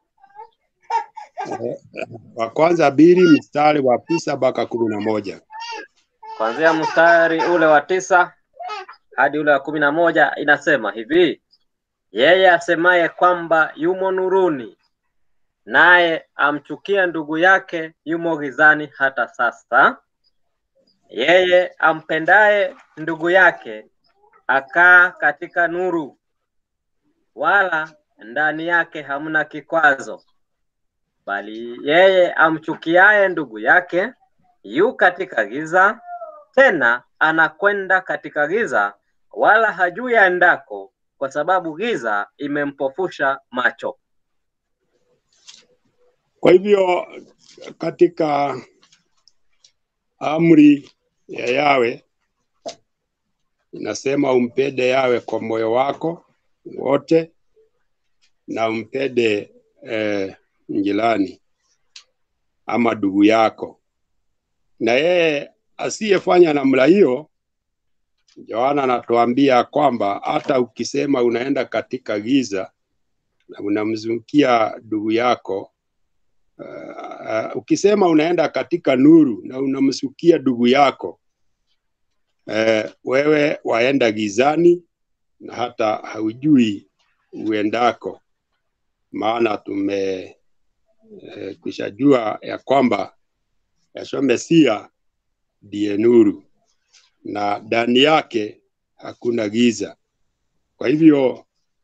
Wa kwanza mbili mstari wa tisa mpaka kumi na moja. kuanzia mstari ule wa tisa hadi ule wa kumi na moja inasema hivi: yeye asemaye kwamba yumo nuruni, naye amchukia ndugu yake, yumo gizani hata sasa. Yeye ampendaye ndugu yake akaa katika nuru, wala ndani yake hamna kikwazo. Bali yeye amchukiaye ndugu yake yu katika giza, tena anakwenda katika giza, wala hajui aendako, kwa sababu giza imempofusha macho. Kwa hivyo katika amri ya Yawe inasema umpende Yawe kwa moyo wako wote na umpende eh, njirani ama ndugu yako, na yeye asiyefanya namna hiyo, Yohana anatuambia kwamba hata ukisema unaenda katika giza na unamzungukia ndugu yako uh, ukisema unaenda katika nuru na unamsukia ndugu yako uh, wewe waenda gizani na hata haujui uendako, maana tume uh, kushajua ya kwamba Yeshua Mesia ndiye nuru na ndani yake hakuna giza. Kwa hivyo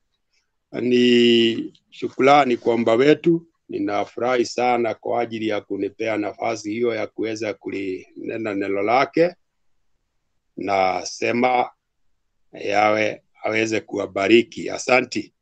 ni shukrani kwa omba wetu. Ninafurahi sana kwa ajili ya kunipea nafasi hiyo ya kuweza kulinena neno lake, na sema yawe aweze kuwabariki. Asanti.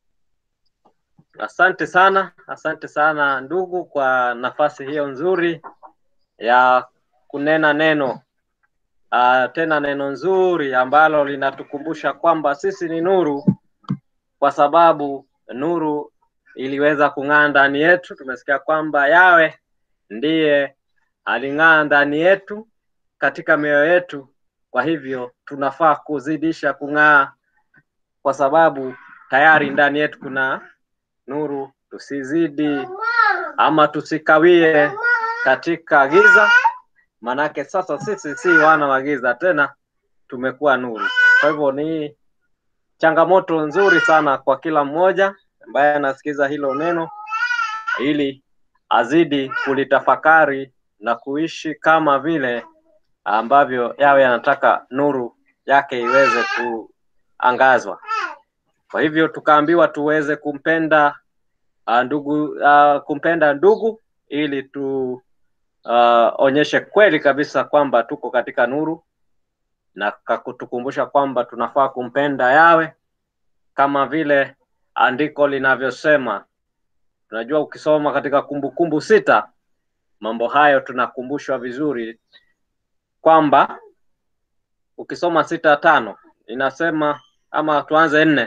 Asante sana, asante sana ndugu kwa nafasi hiyo nzuri ya kunena neno uh, tena neno nzuri ambalo linatukumbusha kwamba sisi ni nuru, kwa sababu nuru iliweza kung'aa ndani yetu. Tumesikia kwamba yawe ndiye aling'aa ndani yetu katika mioyo yetu. Kwa hivyo tunafaa kuzidisha kung'aa, kwa sababu tayari ndani yetu kuna nuru. Tusizidi ama tusikawie katika giza, manake sasa sisi si wana wa giza tena, tumekuwa nuru. Kwa hivyo ni changamoto nzuri sana kwa kila mmoja ambaye anasikiza hilo neno, ili azidi kulitafakari na kuishi kama vile ambavyo yawe anataka nuru yake iweze kuangazwa. Kwa hivyo tukaambiwa tuweze kumpenda uh, ndugu uh, kumpenda ndugu ili tu uh, onyeshe kweli kabisa kwamba tuko katika nuru na kakutukumbusha kwamba tunafaa kumpenda yawe kama vile andiko linavyosema. Tunajua ukisoma katika Kumbukumbu sita mambo hayo tunakumbushwa vizuri kwamba ukisoma sita tano inasema ama tuanze nne.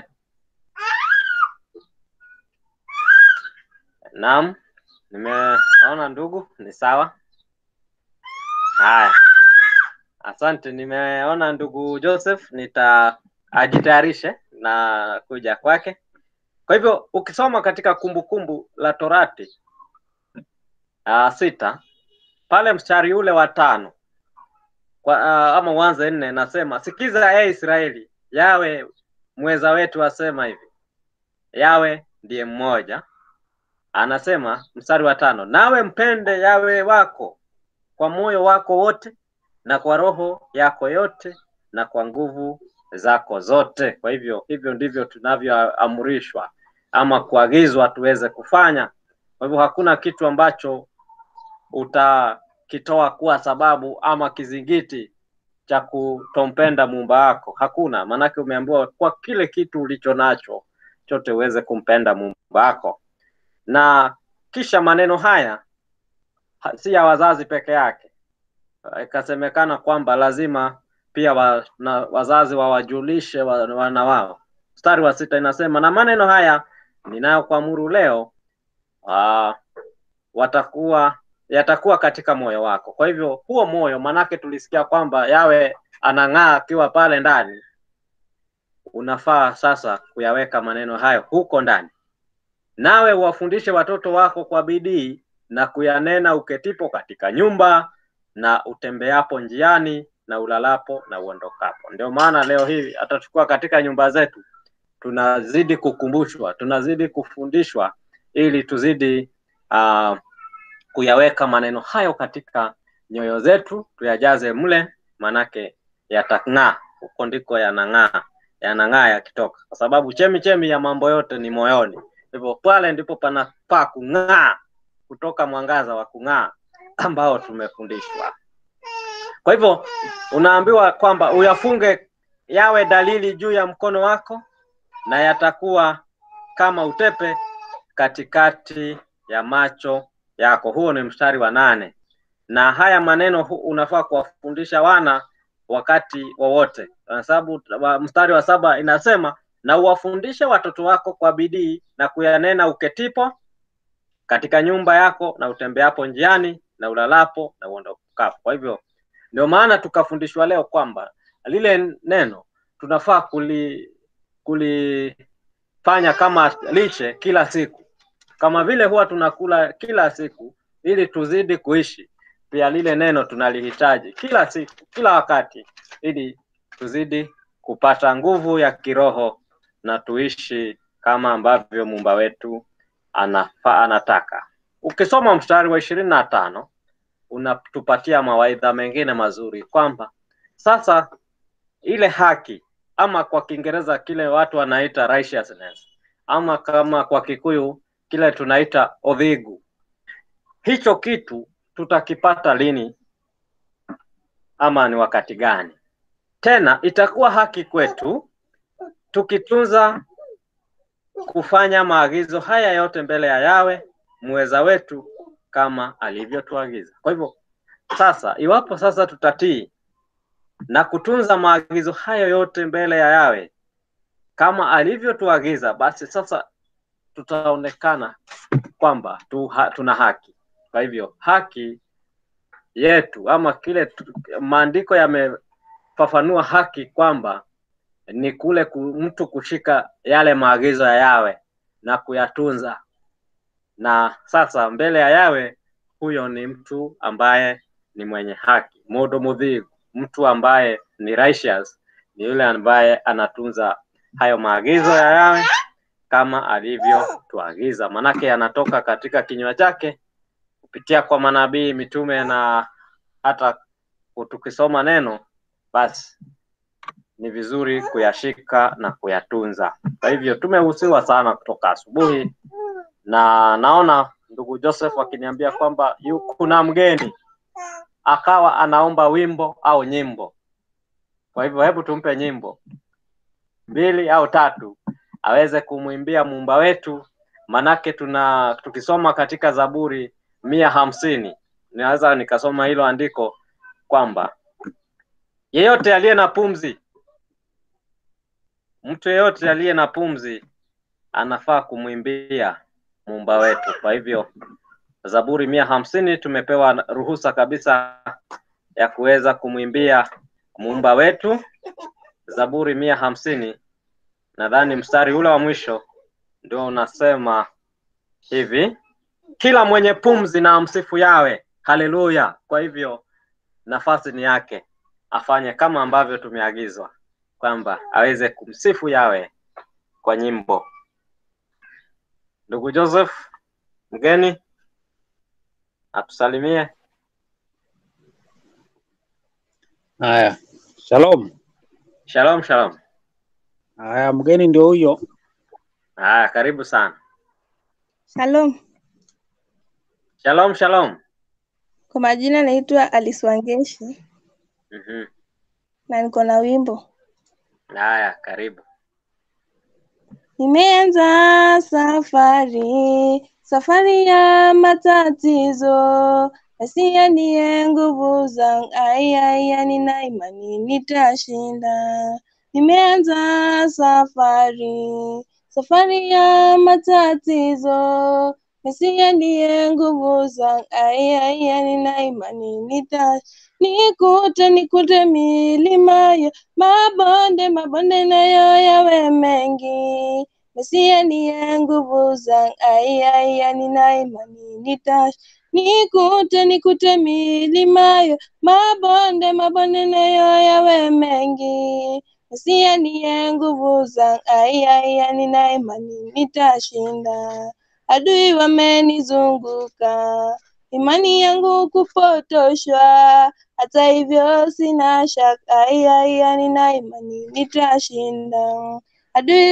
Naam, nimeona ndugu, ni sawa. Haya, asante. Nimeona ndugu Joseph, nita ajitayarishe na kuja kwake. Kwa hivyo ukisoma katika Kumbukumbu la Torati uh, sita pale mstari ule wa tano kwa, uh, ama uanze nne, nasema sikiza, e Israeli, yawe mweza wetu asema hivi, yawe ndiye mmoja. Anasema mstari wa tano, nawe mpende yawe wako kwa moyo wako wote na kwa roho yako yote na kwa nguvu zako zote. Kwa hivyo hivyo ndivyo tunavyoamrishwa ama kuagizwa tuweze kufanya. Kwa hivyo hakuna kitu ambacho utakitoa kuwa sababu ama kizingiti cha kutompenda muumba wako, hakuna. Maanake umeambiwa kwa kile kitu ulicho nacho chote uweze kumpenda muumba wako. Na kisha maneno haya ha- si ya wazazi peke yake, ikasemekana kwamba lazima pia wa, na wazazi wawajulishe wa- wana wao. Mstari wa sita inasema na maneno haya ninayokuamuru leo uh, watakuwa yatakuwa katika moyo wako. Kwa hivyo huo moyo, manake tulisikia kwamba yawe anang'aa akiwa pale ndani, unafaa sasa kuyaweka maneno hayo huko ndani, nawe uwafundishe watoto wako kwa bidii na kuyanena uketipo katika nyumba na utembeapo njiani na ulalapo na uondokapo. Ndio maana leo hii hata tukiwa katika nyumba zetu tunazidi kukumbushwa, tunazidi kufundishwa ili tuzidi uh, kuyaweka maneno hayo katika nyoyo zetu, tuyajaze mle, manake yatang'aa. Huko ndiko yanang'aa, yanang'aa yakitoka, kwa sababu chemi chemi ya mambo yote ni moyoni. Hivyo pale ndipo panafaa kung'aa, kutoka mwangaza wa kung'aa ambao tumefundishwa. Kwa hivyo unaambiwa kwamba uyafunge yawe dalili juu ya mkono wako na yatakuwa kama utepe katikati ya macho yako. Huo ni mstari wa nane, na haya maneno hu- unafaa kuwafundisha wana wakati wowote, kwa sababu wa- mstari wa saba inasema na uwafundishe watoto wako kwa bidii na kuyanena uketipo katika nyumba yako na utembeapo njiani na ulalapo na uondokapo. Kwa hivyo ndio maana tukafundishwa leo kwamba lile neno tunafaa kuli kulifanya kama lishe kila siku, kama vile huwa tunakula kila siku ili tuzidi kuishi. Pia lile neno tunalihitaji kila siku, kila wakati, ili tuzidi kupata nguvu ya kiroho na tuishi kama ambavyo muumba wetu anafa, anataka. Ukisoma mstari wa ishirini na tano unatupatia mawaidha mengine mazuri kwamba sasa ile haki ama kwa Kiingereza kile watu wanaita righteousness ama kama kwa Kikuyu kile tunaita odhigu, hicho kitu tutakipata lini ama ni wakati gani? Tena itakuwa haki kwetu tukitunza kufanya maagizo haya yote mbele ya Yawe muweza wetu kama alivyotuagiza. Kwa hivyo sasa, iwapo sasa tutatii na kutunza maagizo hayo yote mbele ya Yawe kama alivyotuagiza, basi sasa tutaonekana kwamba tu, ha, tuna haki. Kwa hivyo haki yetu ama kile tu- maandiko yamefafanua haki kwamba ni kule ku, mtu kushika yale maagizo ya Yawe na kuyatunza, na sasa mbele ya Yawe huyo ni mtu ambaye ni mwenye haki, mundu mudhigu, mtu ambaye ni righteous, ni yule ambaye anatunza hayo maagizo ya Yawe kama alivyotuagiza, manake yanatoka katika kinywa chake kupitia kwa manabii, mitume na hata tukisoma neno, basi ni vizuri kuyashika na kuyatunza. Kwa hivyo tumehusiwa sana kutoka asubuhi, na naona ndugu Joseph akiniambia kwamba yu, kuna mgeni akawa anaomba wimbo au nyimbo. Kwa hivyo hebu tumpe nyimbo mbili au tatu aweze kumwimbia muumba wetu, manake tuna tukisoma katika Zaburi mia hamsini naweza nikasoma hilo andiko kwamba yeyote aliye na pumzi, mtu yeyote aliye na pumzi anafaa kumwimbia muumba wetu. Kwa hivyo Zaburi mia hamsini tumepewa ruhusa kabisa ya kuweza kumwimbia muumba wetu. Zaburi mia hamsini nadhani mstari ule wa mwisho ndio unasema hivi, kila mwenye pumzi na amsifu Yawe, haleluya. Kwa hivyo nafasi ni yake, afanye kama ambavyo tumeagizwa kwamba aweze kumsifu Yawe kwa nyimbo. Ndugu Joseph mgeni atusalimie. Haya, shalom. Shalom, shalom. Haya, mgeni ndio huyo. Haya, karibu sana. Shalom. Shalom, shalom. Kwa majina naitwa Alice Wangeshi Mhm. na niko na wimbo. Haya, karibu. Nimeanza safari, safari ya matatizo, Mesia ndiye nguvu zangu, aiaya, nina imani nitashinda. Nimeanza safari, safari ya matatizo, Mesia ndiye nguvu zangu, aiaya, nina imani nita nikute nikute milima yo mabonde mabonde nayo yawe mengi Mesia ndiye nguvu zangu, aiaya, nina imani nita nikute nikute milima yo mabonde mabonde nayo yawe mengi Mesia ndiye nguvu zangu, aiaya, nina imani nitashinda. Adui wamenizunguka, imani yangu kupotoshwa, hata hivyo sina shaka, aiaya, nina imani nitashinda. Adui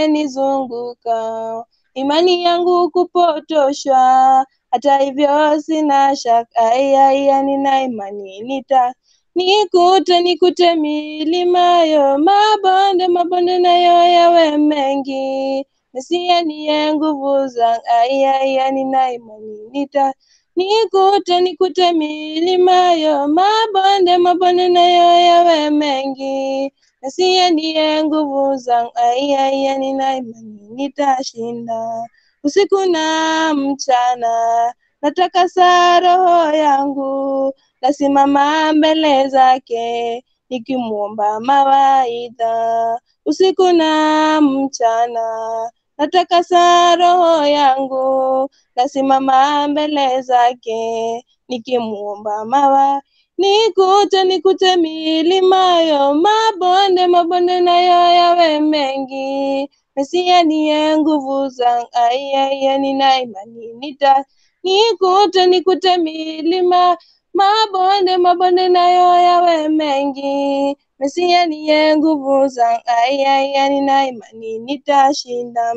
wamenizunguka, imani yangu kupotoshwa, hata hivyo sina shaka, aiaya, nina imani nita nikute nikute milima yo mabonde mabonde nayo yawe mengi Mesia niye nguvu zangu, aiaya, nina imani nita nikute nikute milima yo mabonde mabonde nayo yawe mengi Mesia ndiye nguvu zangu, aiaya, nina imani nitashinda. Usiku na mchana natakasa roho yangu, nasimama mbele zake nikimwomba mawaidha. Usiku na mchana natakasa roho yangu, nasimama mbele zake nikimwomba mawa nikute nikute milima yo mabonde mabonde nayo yawe mengi Mesia niye nguvu zangu, aiaya, nina imani nita nikute nikute milima mabonde mabonde nayo yawe mengi Mesia niye nguvu zangu, aiaya, nina imani nitashinda.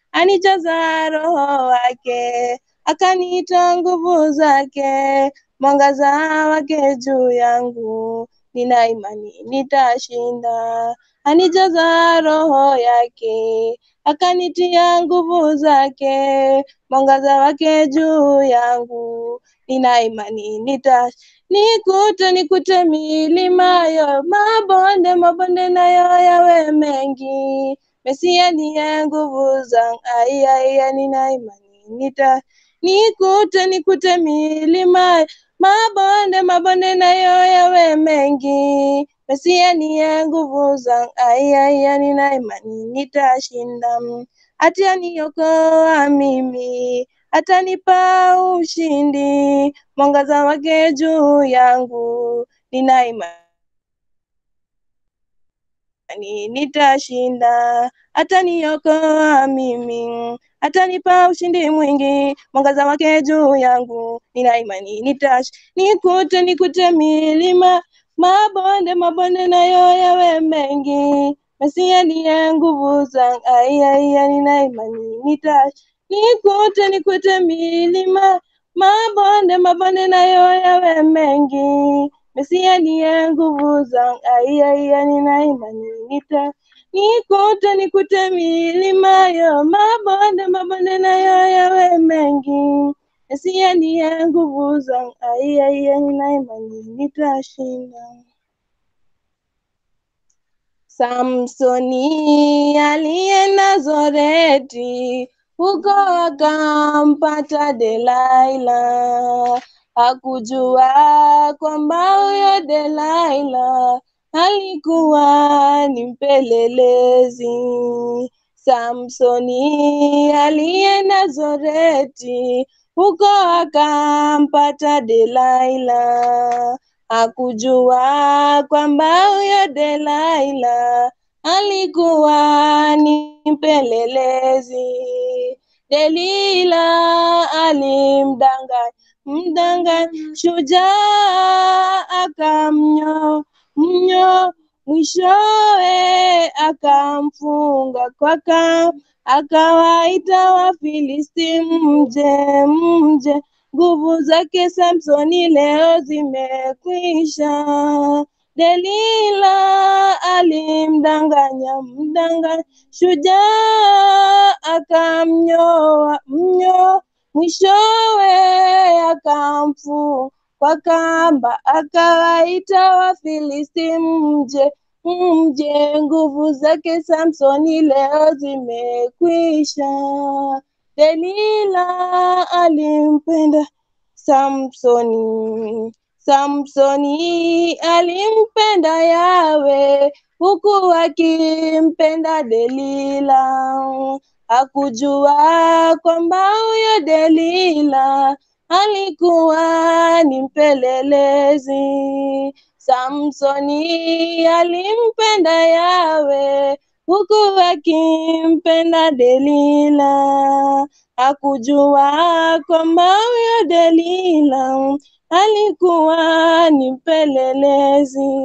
Anijaza roho wake, akaniita nguvu zake, mwangaza wake juu yangu, nina imani nitashinda. Anijaza roho yake, akanitia nguvu zake, mwangaza wake juu yangu, nina imani nita nikute nikute milima yo mabonde mabonde nayo yawe mengi Mesia niye nguvu zangu, ai ai ai, nina imani nita nikute nikute milima mabonde mabonde nayo yawe mengi. Mesia niye nguvu zangu, ai ai ai, nina imani nitashinda. Ataniokoa mimi, atanipa ushindi, mwangaza wake juu yangu, nina imani ni nitashinda, ataniokoa mimi, atanipa ushindi mwingi, mwangaza wake juu yangu, nina imani nitash nikute nikute milima mabonde mabonde nayo yawe mengi, Mesia ndiye nguvu zangu, ai ai ai, nina imani nitash nikute nikute milima mabonde mabonde nayo yawe mengi, Mesia ndiye nguvu zangu, ai ai ai, nina imani nita nikute nikute milima yo mabonde mabonde nayo yawe mengi, Mesia ndiye nguvu zangu, ai ai ai, nina imani nitashinda. Samsoni alienda Zoreti, huko akampata Delaila. Hakujua kwamba huyo Delaila alikuwa ni mpelelezi. Samsoni alienda Zoreti, huko akampata Delaila. Hakujua kwamba huyo Delaila alikuwa ni mpelelezi. Delila alimdanganya mdanganya shujaa akamnyo mnyo mwishowe akamfunga kwa kamba akawaita Wafilisti mje mje nguvu zake Samsoni leo zimekwisha. Delila alimdanganya mdanganya shujaa akamnyoa mnyo mwishowe akamfu kwa kamba akawaita Wafilisti mje mje nguvu zake Samsoni leo zimekwisha. Delila alimpenda Samsoni, Samsoni alimpenda Yawe huku akimpenda Delila. Hakujua kwamba huyo Delila alikuwa ni mpelelezi. Samsoni alimpenda Yawe huku akimpenda Delila. Hakujua kwamba huyo Delila alikuwa ni mpelelezi.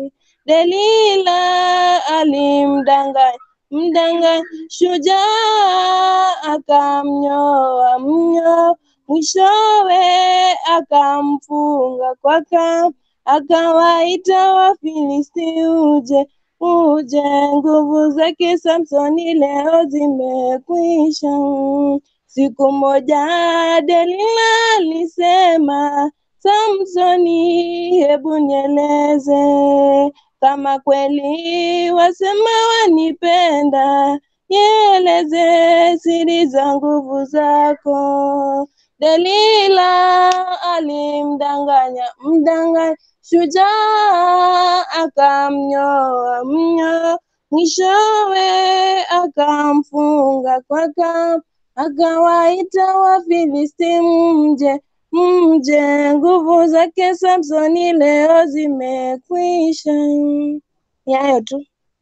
Delila alimdanganya mdanganya shujaa akamnyoa mnyo mwishowe akamfunga kwa kamba akawaita Wafilisti uje uje nguvu zake Samsoni leo zimekwisha. Siku moja Delila alisema, Samsoni, hebu nieleze kama kweli wasema wanipenda, nieleze siri za nguvu zako. Delila alimdanganya mdanganya shujaa akamnyoa mnyo mwishowe akamfunga kwa kamba akawaita Wafilisti mje mje nguvu zake Samsoni leo zimekwisha. Ni hayo tu.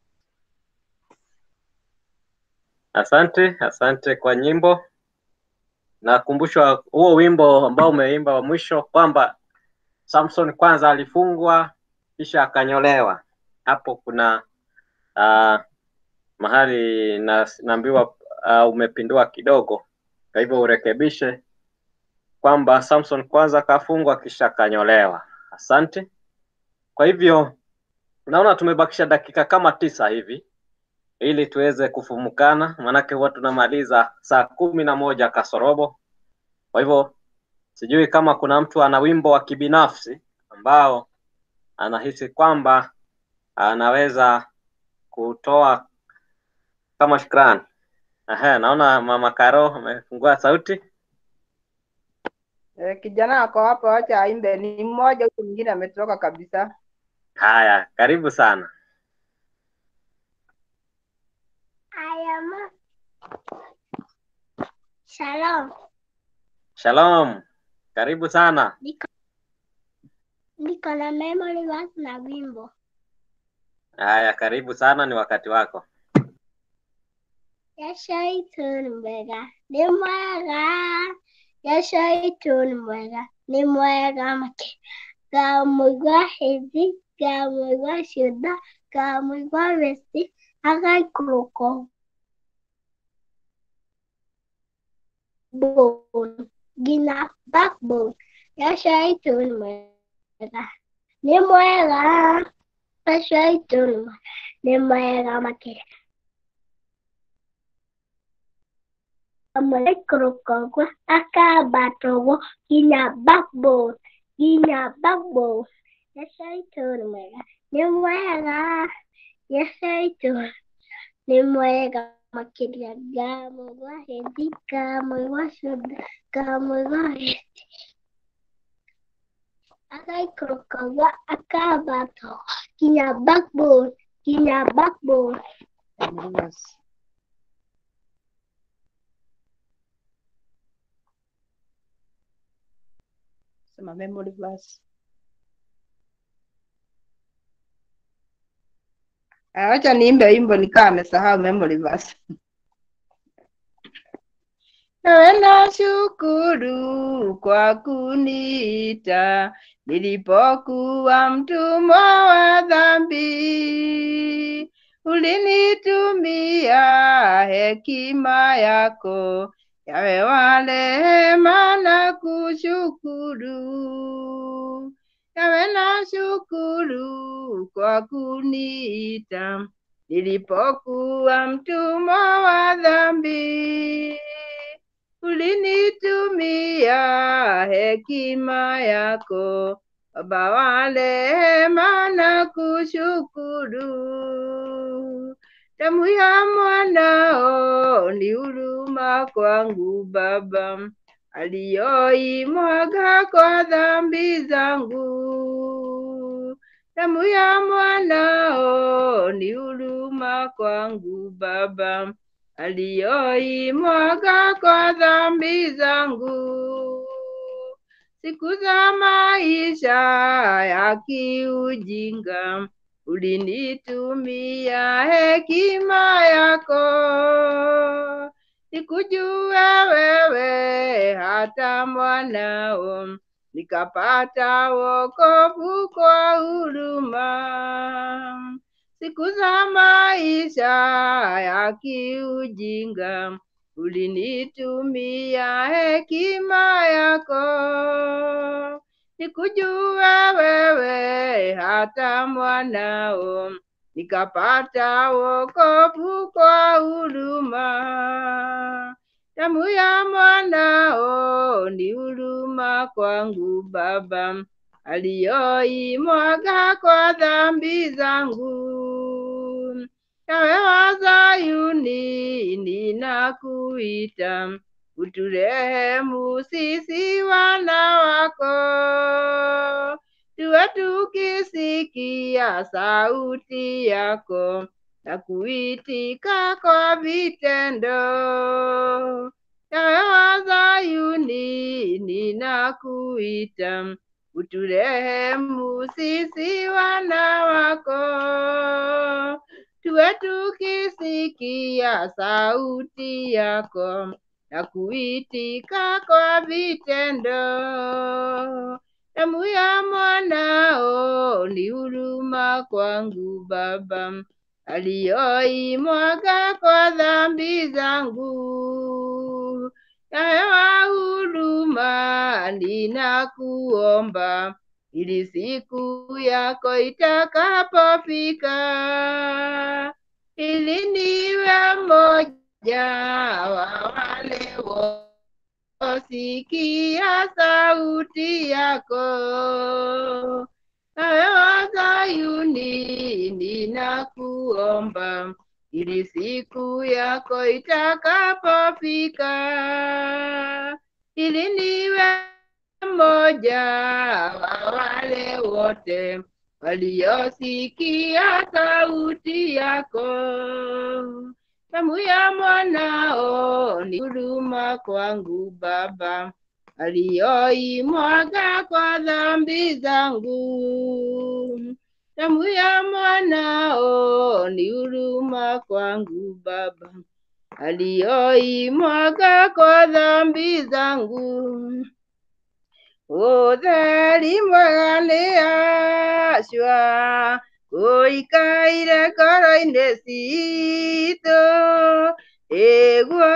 Asante, asante kwa nyimbo. Nakumbushwa huo wimbo ambao umeimba wa mwisho kwamba Samson kwanza alifungwa kisha akanyolewa. Hapo kuna uh, mahali na, naambiwa uh, umepindua kidogo, kwa hivyo urekebishe kwamba Samson kwanza kafungwa kisha kanyolewa. Asante. Kwa hivyo unaona tumebakisha dakika kama tisa hivi ili tuweze kufumukana, maanake huwa tunamaliza saa kumi na moja kasorobo. Kwa hivyo sijui kama kuna mtu ana wimbo wa kibinafsi ambao anahisi kwamba anaweza kutoa kama shukrani. Aha, naona mama Karo amefungua sauti. Eh, kijana ako hapo, wacha aimbe. Ni mmoja huyu mwingine ametoroka kabisa. Haya, karibu sana. Haya ma. Shalom. Shalom, karibu sana. Niko niko na memory verse na wimbo. Haya, karibu sana, ni wakati wako. Yeshaituni mwega ni mwega. Yeshaituni mwega ni mwega make. Gamugwa hizi, gamugwa shuda, gamugwa vesti, agaikuruko. Bone, gina backbone. Yeshaituni mwega ni mwega. Yeshaituni mwega ni mwega make. Amalekokogwa akabatogo gina backbone gina backbone yeshaituni mwega ni mwega yeshaituni ni mwega makĩria ngamũigua hĩndĩ ngamũigua cumbĩ ngamũigua hĩndĩ agaikũrũkagua akambatogo nginya backbone nginya backbone Sema memory verse. Ah, Wacha niimbe wimbo nikaa amesahau memory verse. Nawe nashukuru kwa kuniita nilipokuwa mtumwa wa dhambi. Ulinitumia hekima yako, yawe wa rehema na kushukuru. Yawe nashukuru kwa kuniita nilipokuwa mtumwa wa dhambi. Ulinitumia hekima yako, Baba wa rehema na kushukuru. Damu ya mwanao ni huruma kwangu Baba, aliyoimwaga kwa dhambi zangu. Damu ya mwanao ni huruma kwangu Baba, aliyoimwaga kwa dhambi zangu. Siku za maisha ya kiujinga ulinitumia hekima yako, nikujua wewe hata mwanao, nikapata wokovu kwa huruma. Siku za maisha ya kiujinga ulinitumia hekima yako, nikujua wewe hata mwanao, nikapata wokovu kwa huruma. Damu ya mwanao ni huruma kwangu Baba, aliyoimwaga kwa dhambi zangu. Yawe wa Zayuni, ninakuita uturehemu sisi wana wako, tuwe tukisikia sauti yako na kuitika kwa vitendo. Yawe wa Zayuni, ninakuita uturehemu sisi wana wako, tuwe tukisikia sauti yako na kuitika kwa vitendo. Damu ya mwanao ni huruma kwangu Baba, aliyoimwaga kwa dhambi zangu. Yawe wa huruma, ninakuomba ili siku yako itakapofika, ili niwe mmoja wa wale wasikia sauti yako. Ewe wa Zayuni, ninakuomba ili siku yako itakapofika, ili niwe mmoja wa wale wote waliosikia sauti yako. Damu ya mwanao ni huruma kwangu Baba, aliyoimwaga kwa dhambi zangu. Damu ya mwanao ni huruma kwangu Baba, aliyoimwaga kwa dhambi zangu. Ũtheri mwega nĩ acua ũikaire ngoro-inĩ citũ ĩguo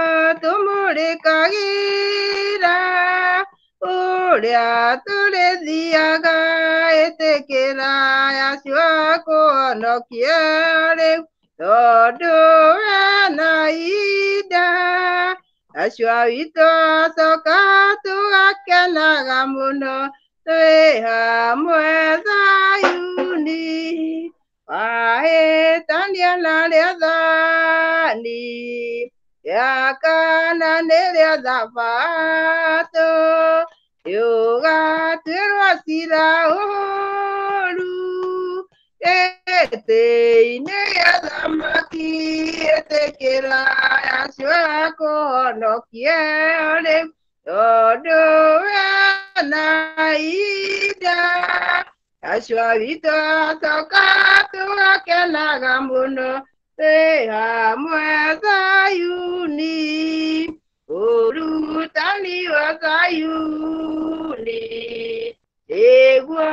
tũmũrĩkagĩra ũrĩa tũrĩthiaga ĩtĩkĩra acua kũhonokia rĩu tondũ wena ida acua witũ acoka tũgakenaga mũno twĩ hamwe Zayuni wahĩtania na rĩathani rĩa kana nĩ rĩa thabatũ rĩũgatuĩrwo cira ũru gĩtĩ-inĩ gĩa thamaki ĩtĩkĩra acio akũhonokie rĩu tondũ wena ida acio witũ acoka tũgakenaga mũno twĩ hamwe Zayuni ũrutani wa Zayuni ĩguo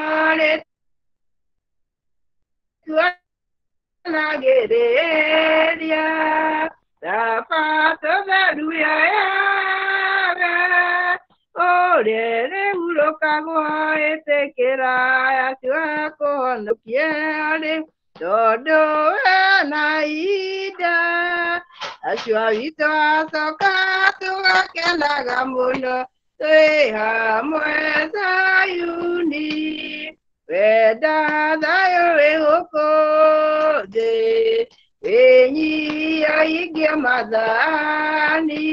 rĩtuanagĩrĩria thabatũ theru ya yawe ũrĩa rĩhurũkagwo ĩtĩkĩra acio akũhonokie rĩu tondũ wena ida acio witũ acoka tũgakenaga mũno twĩ hamwe Zayuni wenda thayũ wĩ gũkũ thĩ wĩnyihaingia mathani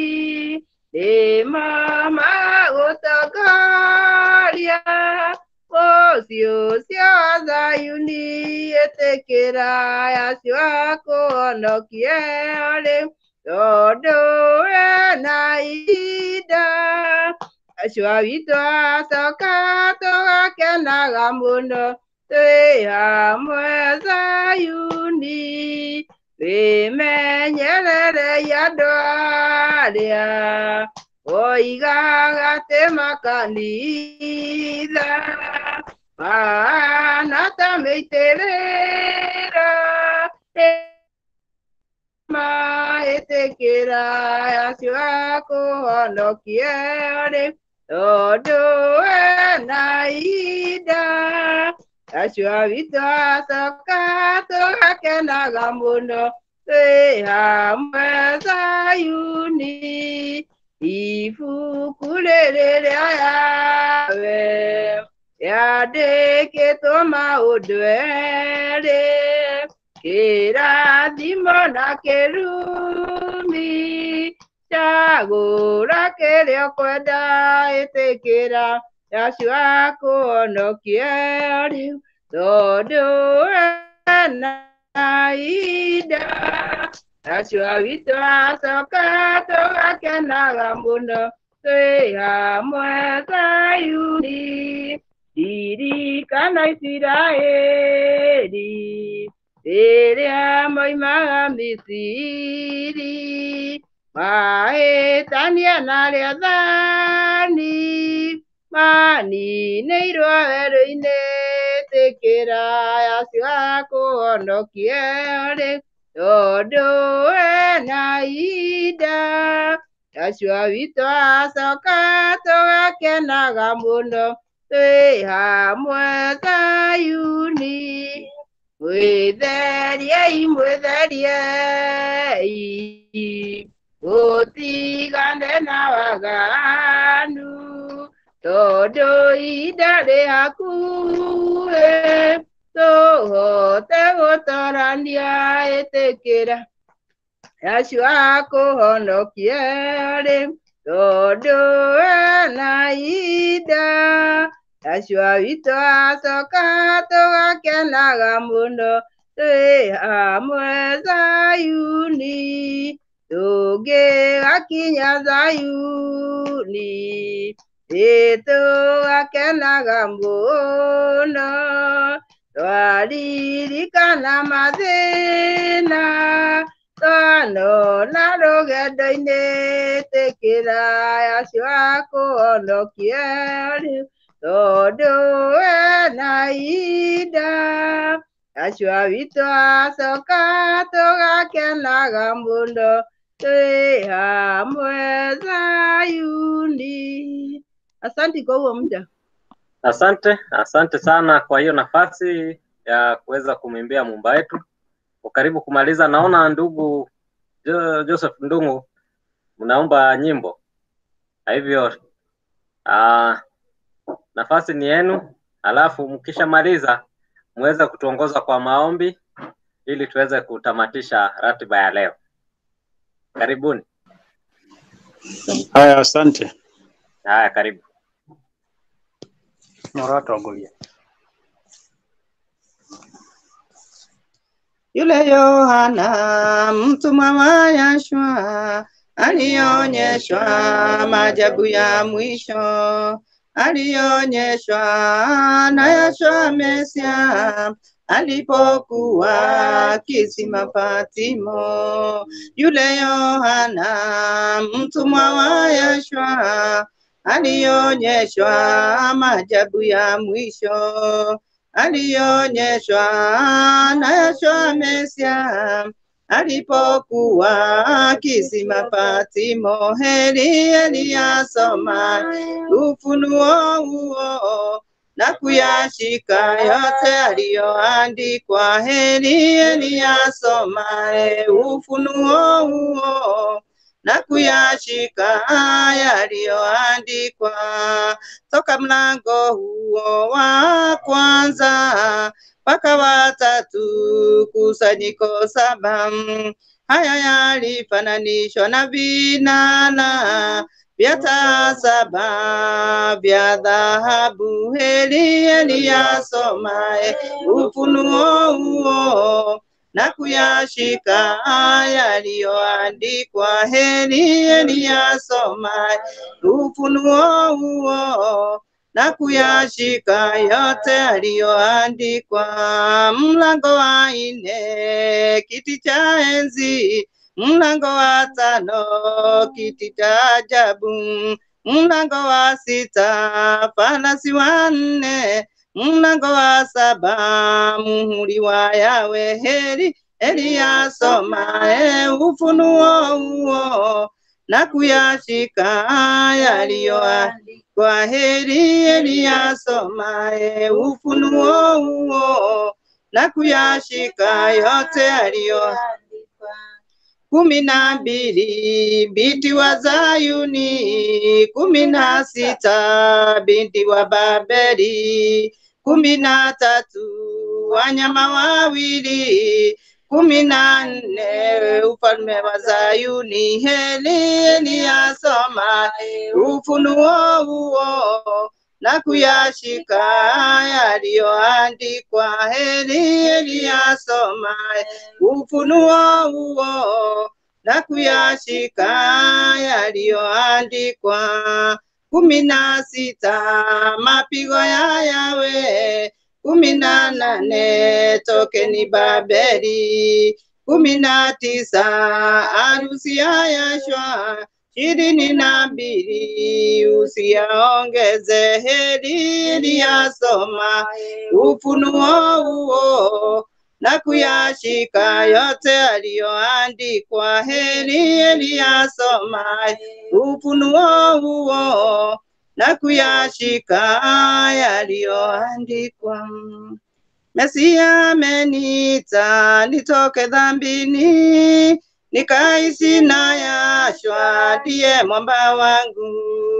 nĩmama gũtongoria mũciĩ ũcio wa Zayuni ĩtĩkĩra acio akũhonokie rĩu tondũ wena ida acio witũ acoka tũgakenaga mũno twĩ hamwe Zayuni wĩmenyererei andũ arĩa oigaga atĩ makanitha mahana ta mĩitĩrĩro maĩtĩkĩra acio akũhonokie rĩu tondũ wena ida acio witũ acoka tũgakenaga mũno twĩ hamwe Zayuni ibuku rĩrĩ rĩa yawe rĩandĩkĩtwo maũndũ erĩ kĩrathimo na kĩrumi cagũra kĩrĩa ũkwenda ĩtĩkĩra acio akũhonokie rĩu tondũ wena ida acio witũ acoka tũgakenaga mũno twĩ hamwe Zayuni ririkana Isiraeli rĩrĩa moimaga Misiri mahĩtania na rĩathani maninĩirwo werũ-inĩ tĩkĩra acio akũhonokie rĩu tondũ wena ida acio witũ acoka tũgakenaga mũno twĩ hamwe Zayuni mwĩtheriei mwĩtheriei ũtigane na waganu tondũ ihinda rĩ hakuhĩ tũhote gũtorania ĩtĩkĩra Yashua kũhonokie rĩ tondũ ena ida Yashua witũ acoka tũgakenaga mũno twĩ hamwe Zayuni tũngĩgakinya Zayuni nĩtũgakenaga mũno twaririkana mathĩna twanona rũgendo-inĩ tĩkĩra Yashua kũhonokie rĩu tondũ ena ida Yashua witũ acoka tũgakenaga mũno twĩ hamwe Zayuni. Asante kwa huo muda. Asante, asante sana kwa hiyo nafasi ya kuweza kumwimbia Muumba wetu. Karibu kumaliza, naona ndugu Jo- Joseph Ndung'u mnaomba nyimbo, kwa hivyo ah, nafasi ni yenu, alafu mkishamaliza muweze kutuongoza kwa maombi ili tuweze kutamatisha ratiba ya leo. Karibuni. Haya, asante. Haya, karibu. Nyoratogoria. Yule Yohana mtumwa wa Yashua alionyeshwa maajabu ya mwisho, alionyeshwa na Yashua Mesia alipokuwa kisima Patimo. Yule Yohana mtumwa wa Yashua alionyeshwa maajabu ya mwisho alionyeshwa na Yashua Mesia alipokuwa kisima Patimo. Heri aliyasoma ufunuo huo na kuyashika yote aliyoandikwa. Heri aliyasoma ufunuo huo na kuyashika yaliyoandikwa toka mlango huo wa kwanza mpaka watatu, kusanyiko saba. Haya yalifananishwa na vinana vya taa saba vya dhahabu. Heri aliyasomaye ufunuo huo na kuyashika yaliyoandikwa. Heri aliyasomaye ufunuo huo na kuyashika yote aliyoandikwa. Mlango wa nne, kiti cha enzi. Mlango wa tano, kiti cha ajabu. Mlango wa sita, farasi wanne. Mlango wa saba, muhuri wa Yawe. Heri Eliyasomaye ufunuo huo na kuyashika yaliyoandikwa. Heri Eliyasomaye ufunuo huo na kuyashika yote aliyoandikwa. kumi na mbili binti wa Zayuni, kumi na sita binti wa Babeli, kumi na tatu wanyama wawili, kumi na nne ufalme wa Zayuni. Heri Eliyasoma ufunuo huo na kuyashika yaliyoandikwa. Heri Eliyasoma ufunuo huo na kuyashika yaliyoandikwa. kumi na sita mapigo ya Yawe, kumi na nane tokeni Babeli, kumi na tisa harusi ya Yashua, ishirini na mbili usiyaongeze. Heri Eliyasoma ufunuo huo na kuyashika yote aliyoandikwa. Heri Eliyasoma ufunuo huo na kuyashika yaliyoandikwa. Mesia ameniita nitoke dhambini, nikaishi na Yashua ndiye mwamba wangu.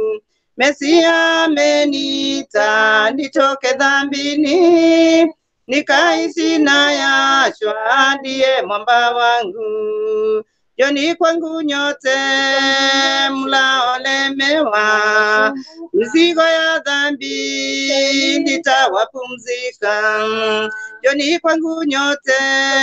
Mesia ameniita nitoke dhambini, nikaishi na Yashua ndiye mwamba wangu. Joni kwangu nyote mlaolemewa, mizigo ya dhambi nitawapumzika. Joni kwangu nyote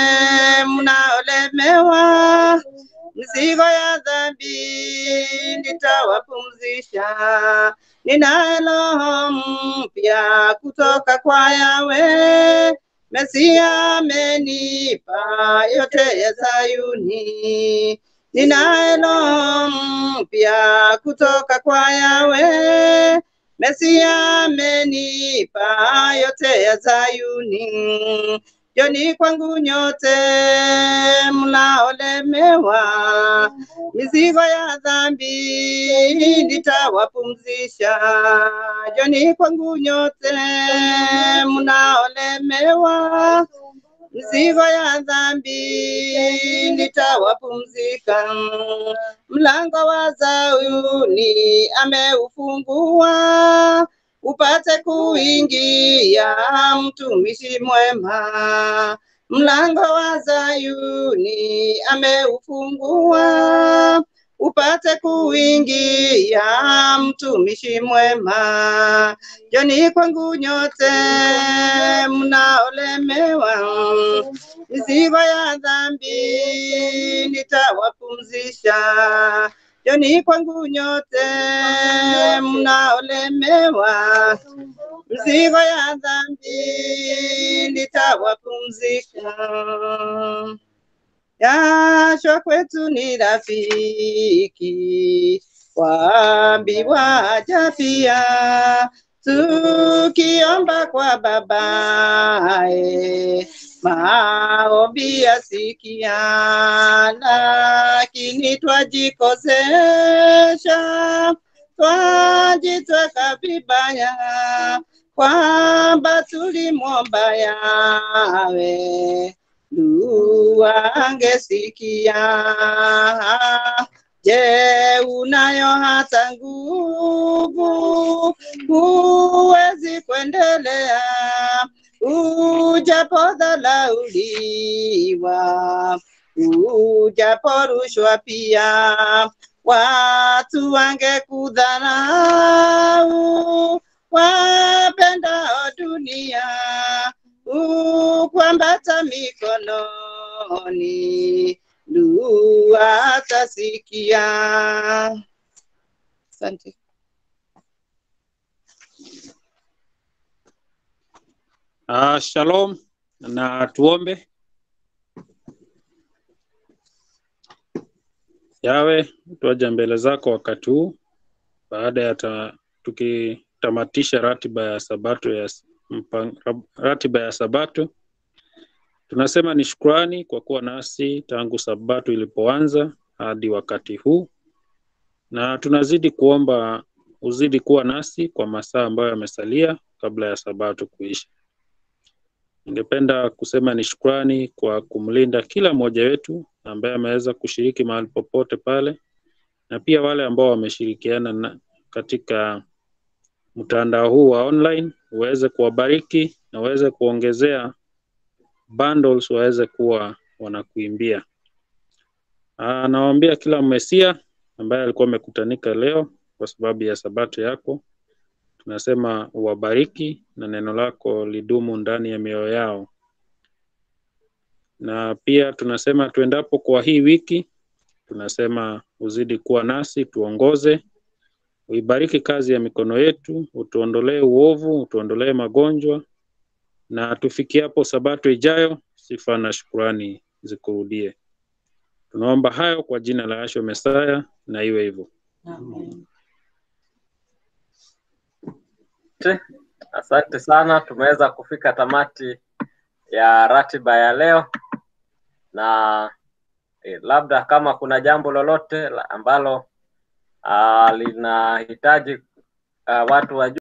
mnaolemewa, mizigo ya dhambi nitawapumzisha. Ninaye roho mpya kutoka kwa Yawe, Mesia amenipa yote ya Sayuni. Ninaye roho mpya kutoka kwa Yawe, Mesia amenipa yote ya Sayuni. Joni kwangu nyote mlaolemewa, mizigo ya dhambi nitawapumzisha. Joni kwangu nyote mnaolemewa, mizigo ya dhambi nitawapumzika. Mlango wa Sayuni ameufungua upate kuingia mtumishi mwema. Mlango wa Sayuni ameufungua upate kuingia mtumishi mwema. Joni kwangu nyote mnaolemewa, mizigo ya dhambi nitawapumzisha. Joni kwangu nyote mnaolemewa, mzigo ya dhambi nitawapumzika. Yashwa kwetu ni rafiki, waambiwa aja pia, tukiomba kwa babaye maombi yasikia, lakini twajikosesha, twajitweka vibaya kwamba tulimwomba Yawe dua angesikia. Je, unayo hata nguvu? Huwezi kuendelea ujapodhalauliwa, ujaporushwa pia, watu wangekudharau, wapendao dunia ukwambata mikononi, dua atasikia. Asante. Uh, shalom na tuombe. Yawe, tuaja mbele zako wakati huu baada ya ta, tukitamatisha ratiba ya sabato ya mpang, ratiba ya sabato. Tunasema ni shukrani kwa kuwa nasi tangu sabato ilipoanza hadi wakati huu, na tunazidi kuomba uzidi kuwa nasi kwa masaa ambayo yamesalia kabla ya sabato kuisha. Ningependa kusema ni shukrani kwa kumlinda kila mmoja wetu ambaye ameweza kushiriki mahali popote pale, na pia wale ambao wameshirikiana na katika mtandao huu wa online, uweze kuwabariki na uweze kuongezea bundles waweze kuwa wanakuimbia. Ah, Nawaambia kila mmesia ambaye alikuwa amekutanika leo kwa sababu ya sabato yako, tunasema uwabariki na neno lako lidumu ndani ya mioyo yao, na pia tunasema tuendapo kwa hii wiki, tunasema uzidi kuwa nasi, tuongoze, uibariki kazi ya mikono yetu, utuondolee uovu, utuondolee magonjwa, na tufikiapo sabato ijayo, sifa na shukurani zikurudie. Tunaomba hayo kwa jina la Yahshua Mesaya, na iwe hivyo. Asante sana, tumeweza kufika tamati ya ratiba ya leo, na eh, labda kama kuna jambo lolote la- ambalo ah, linahitaji ah, watu wajue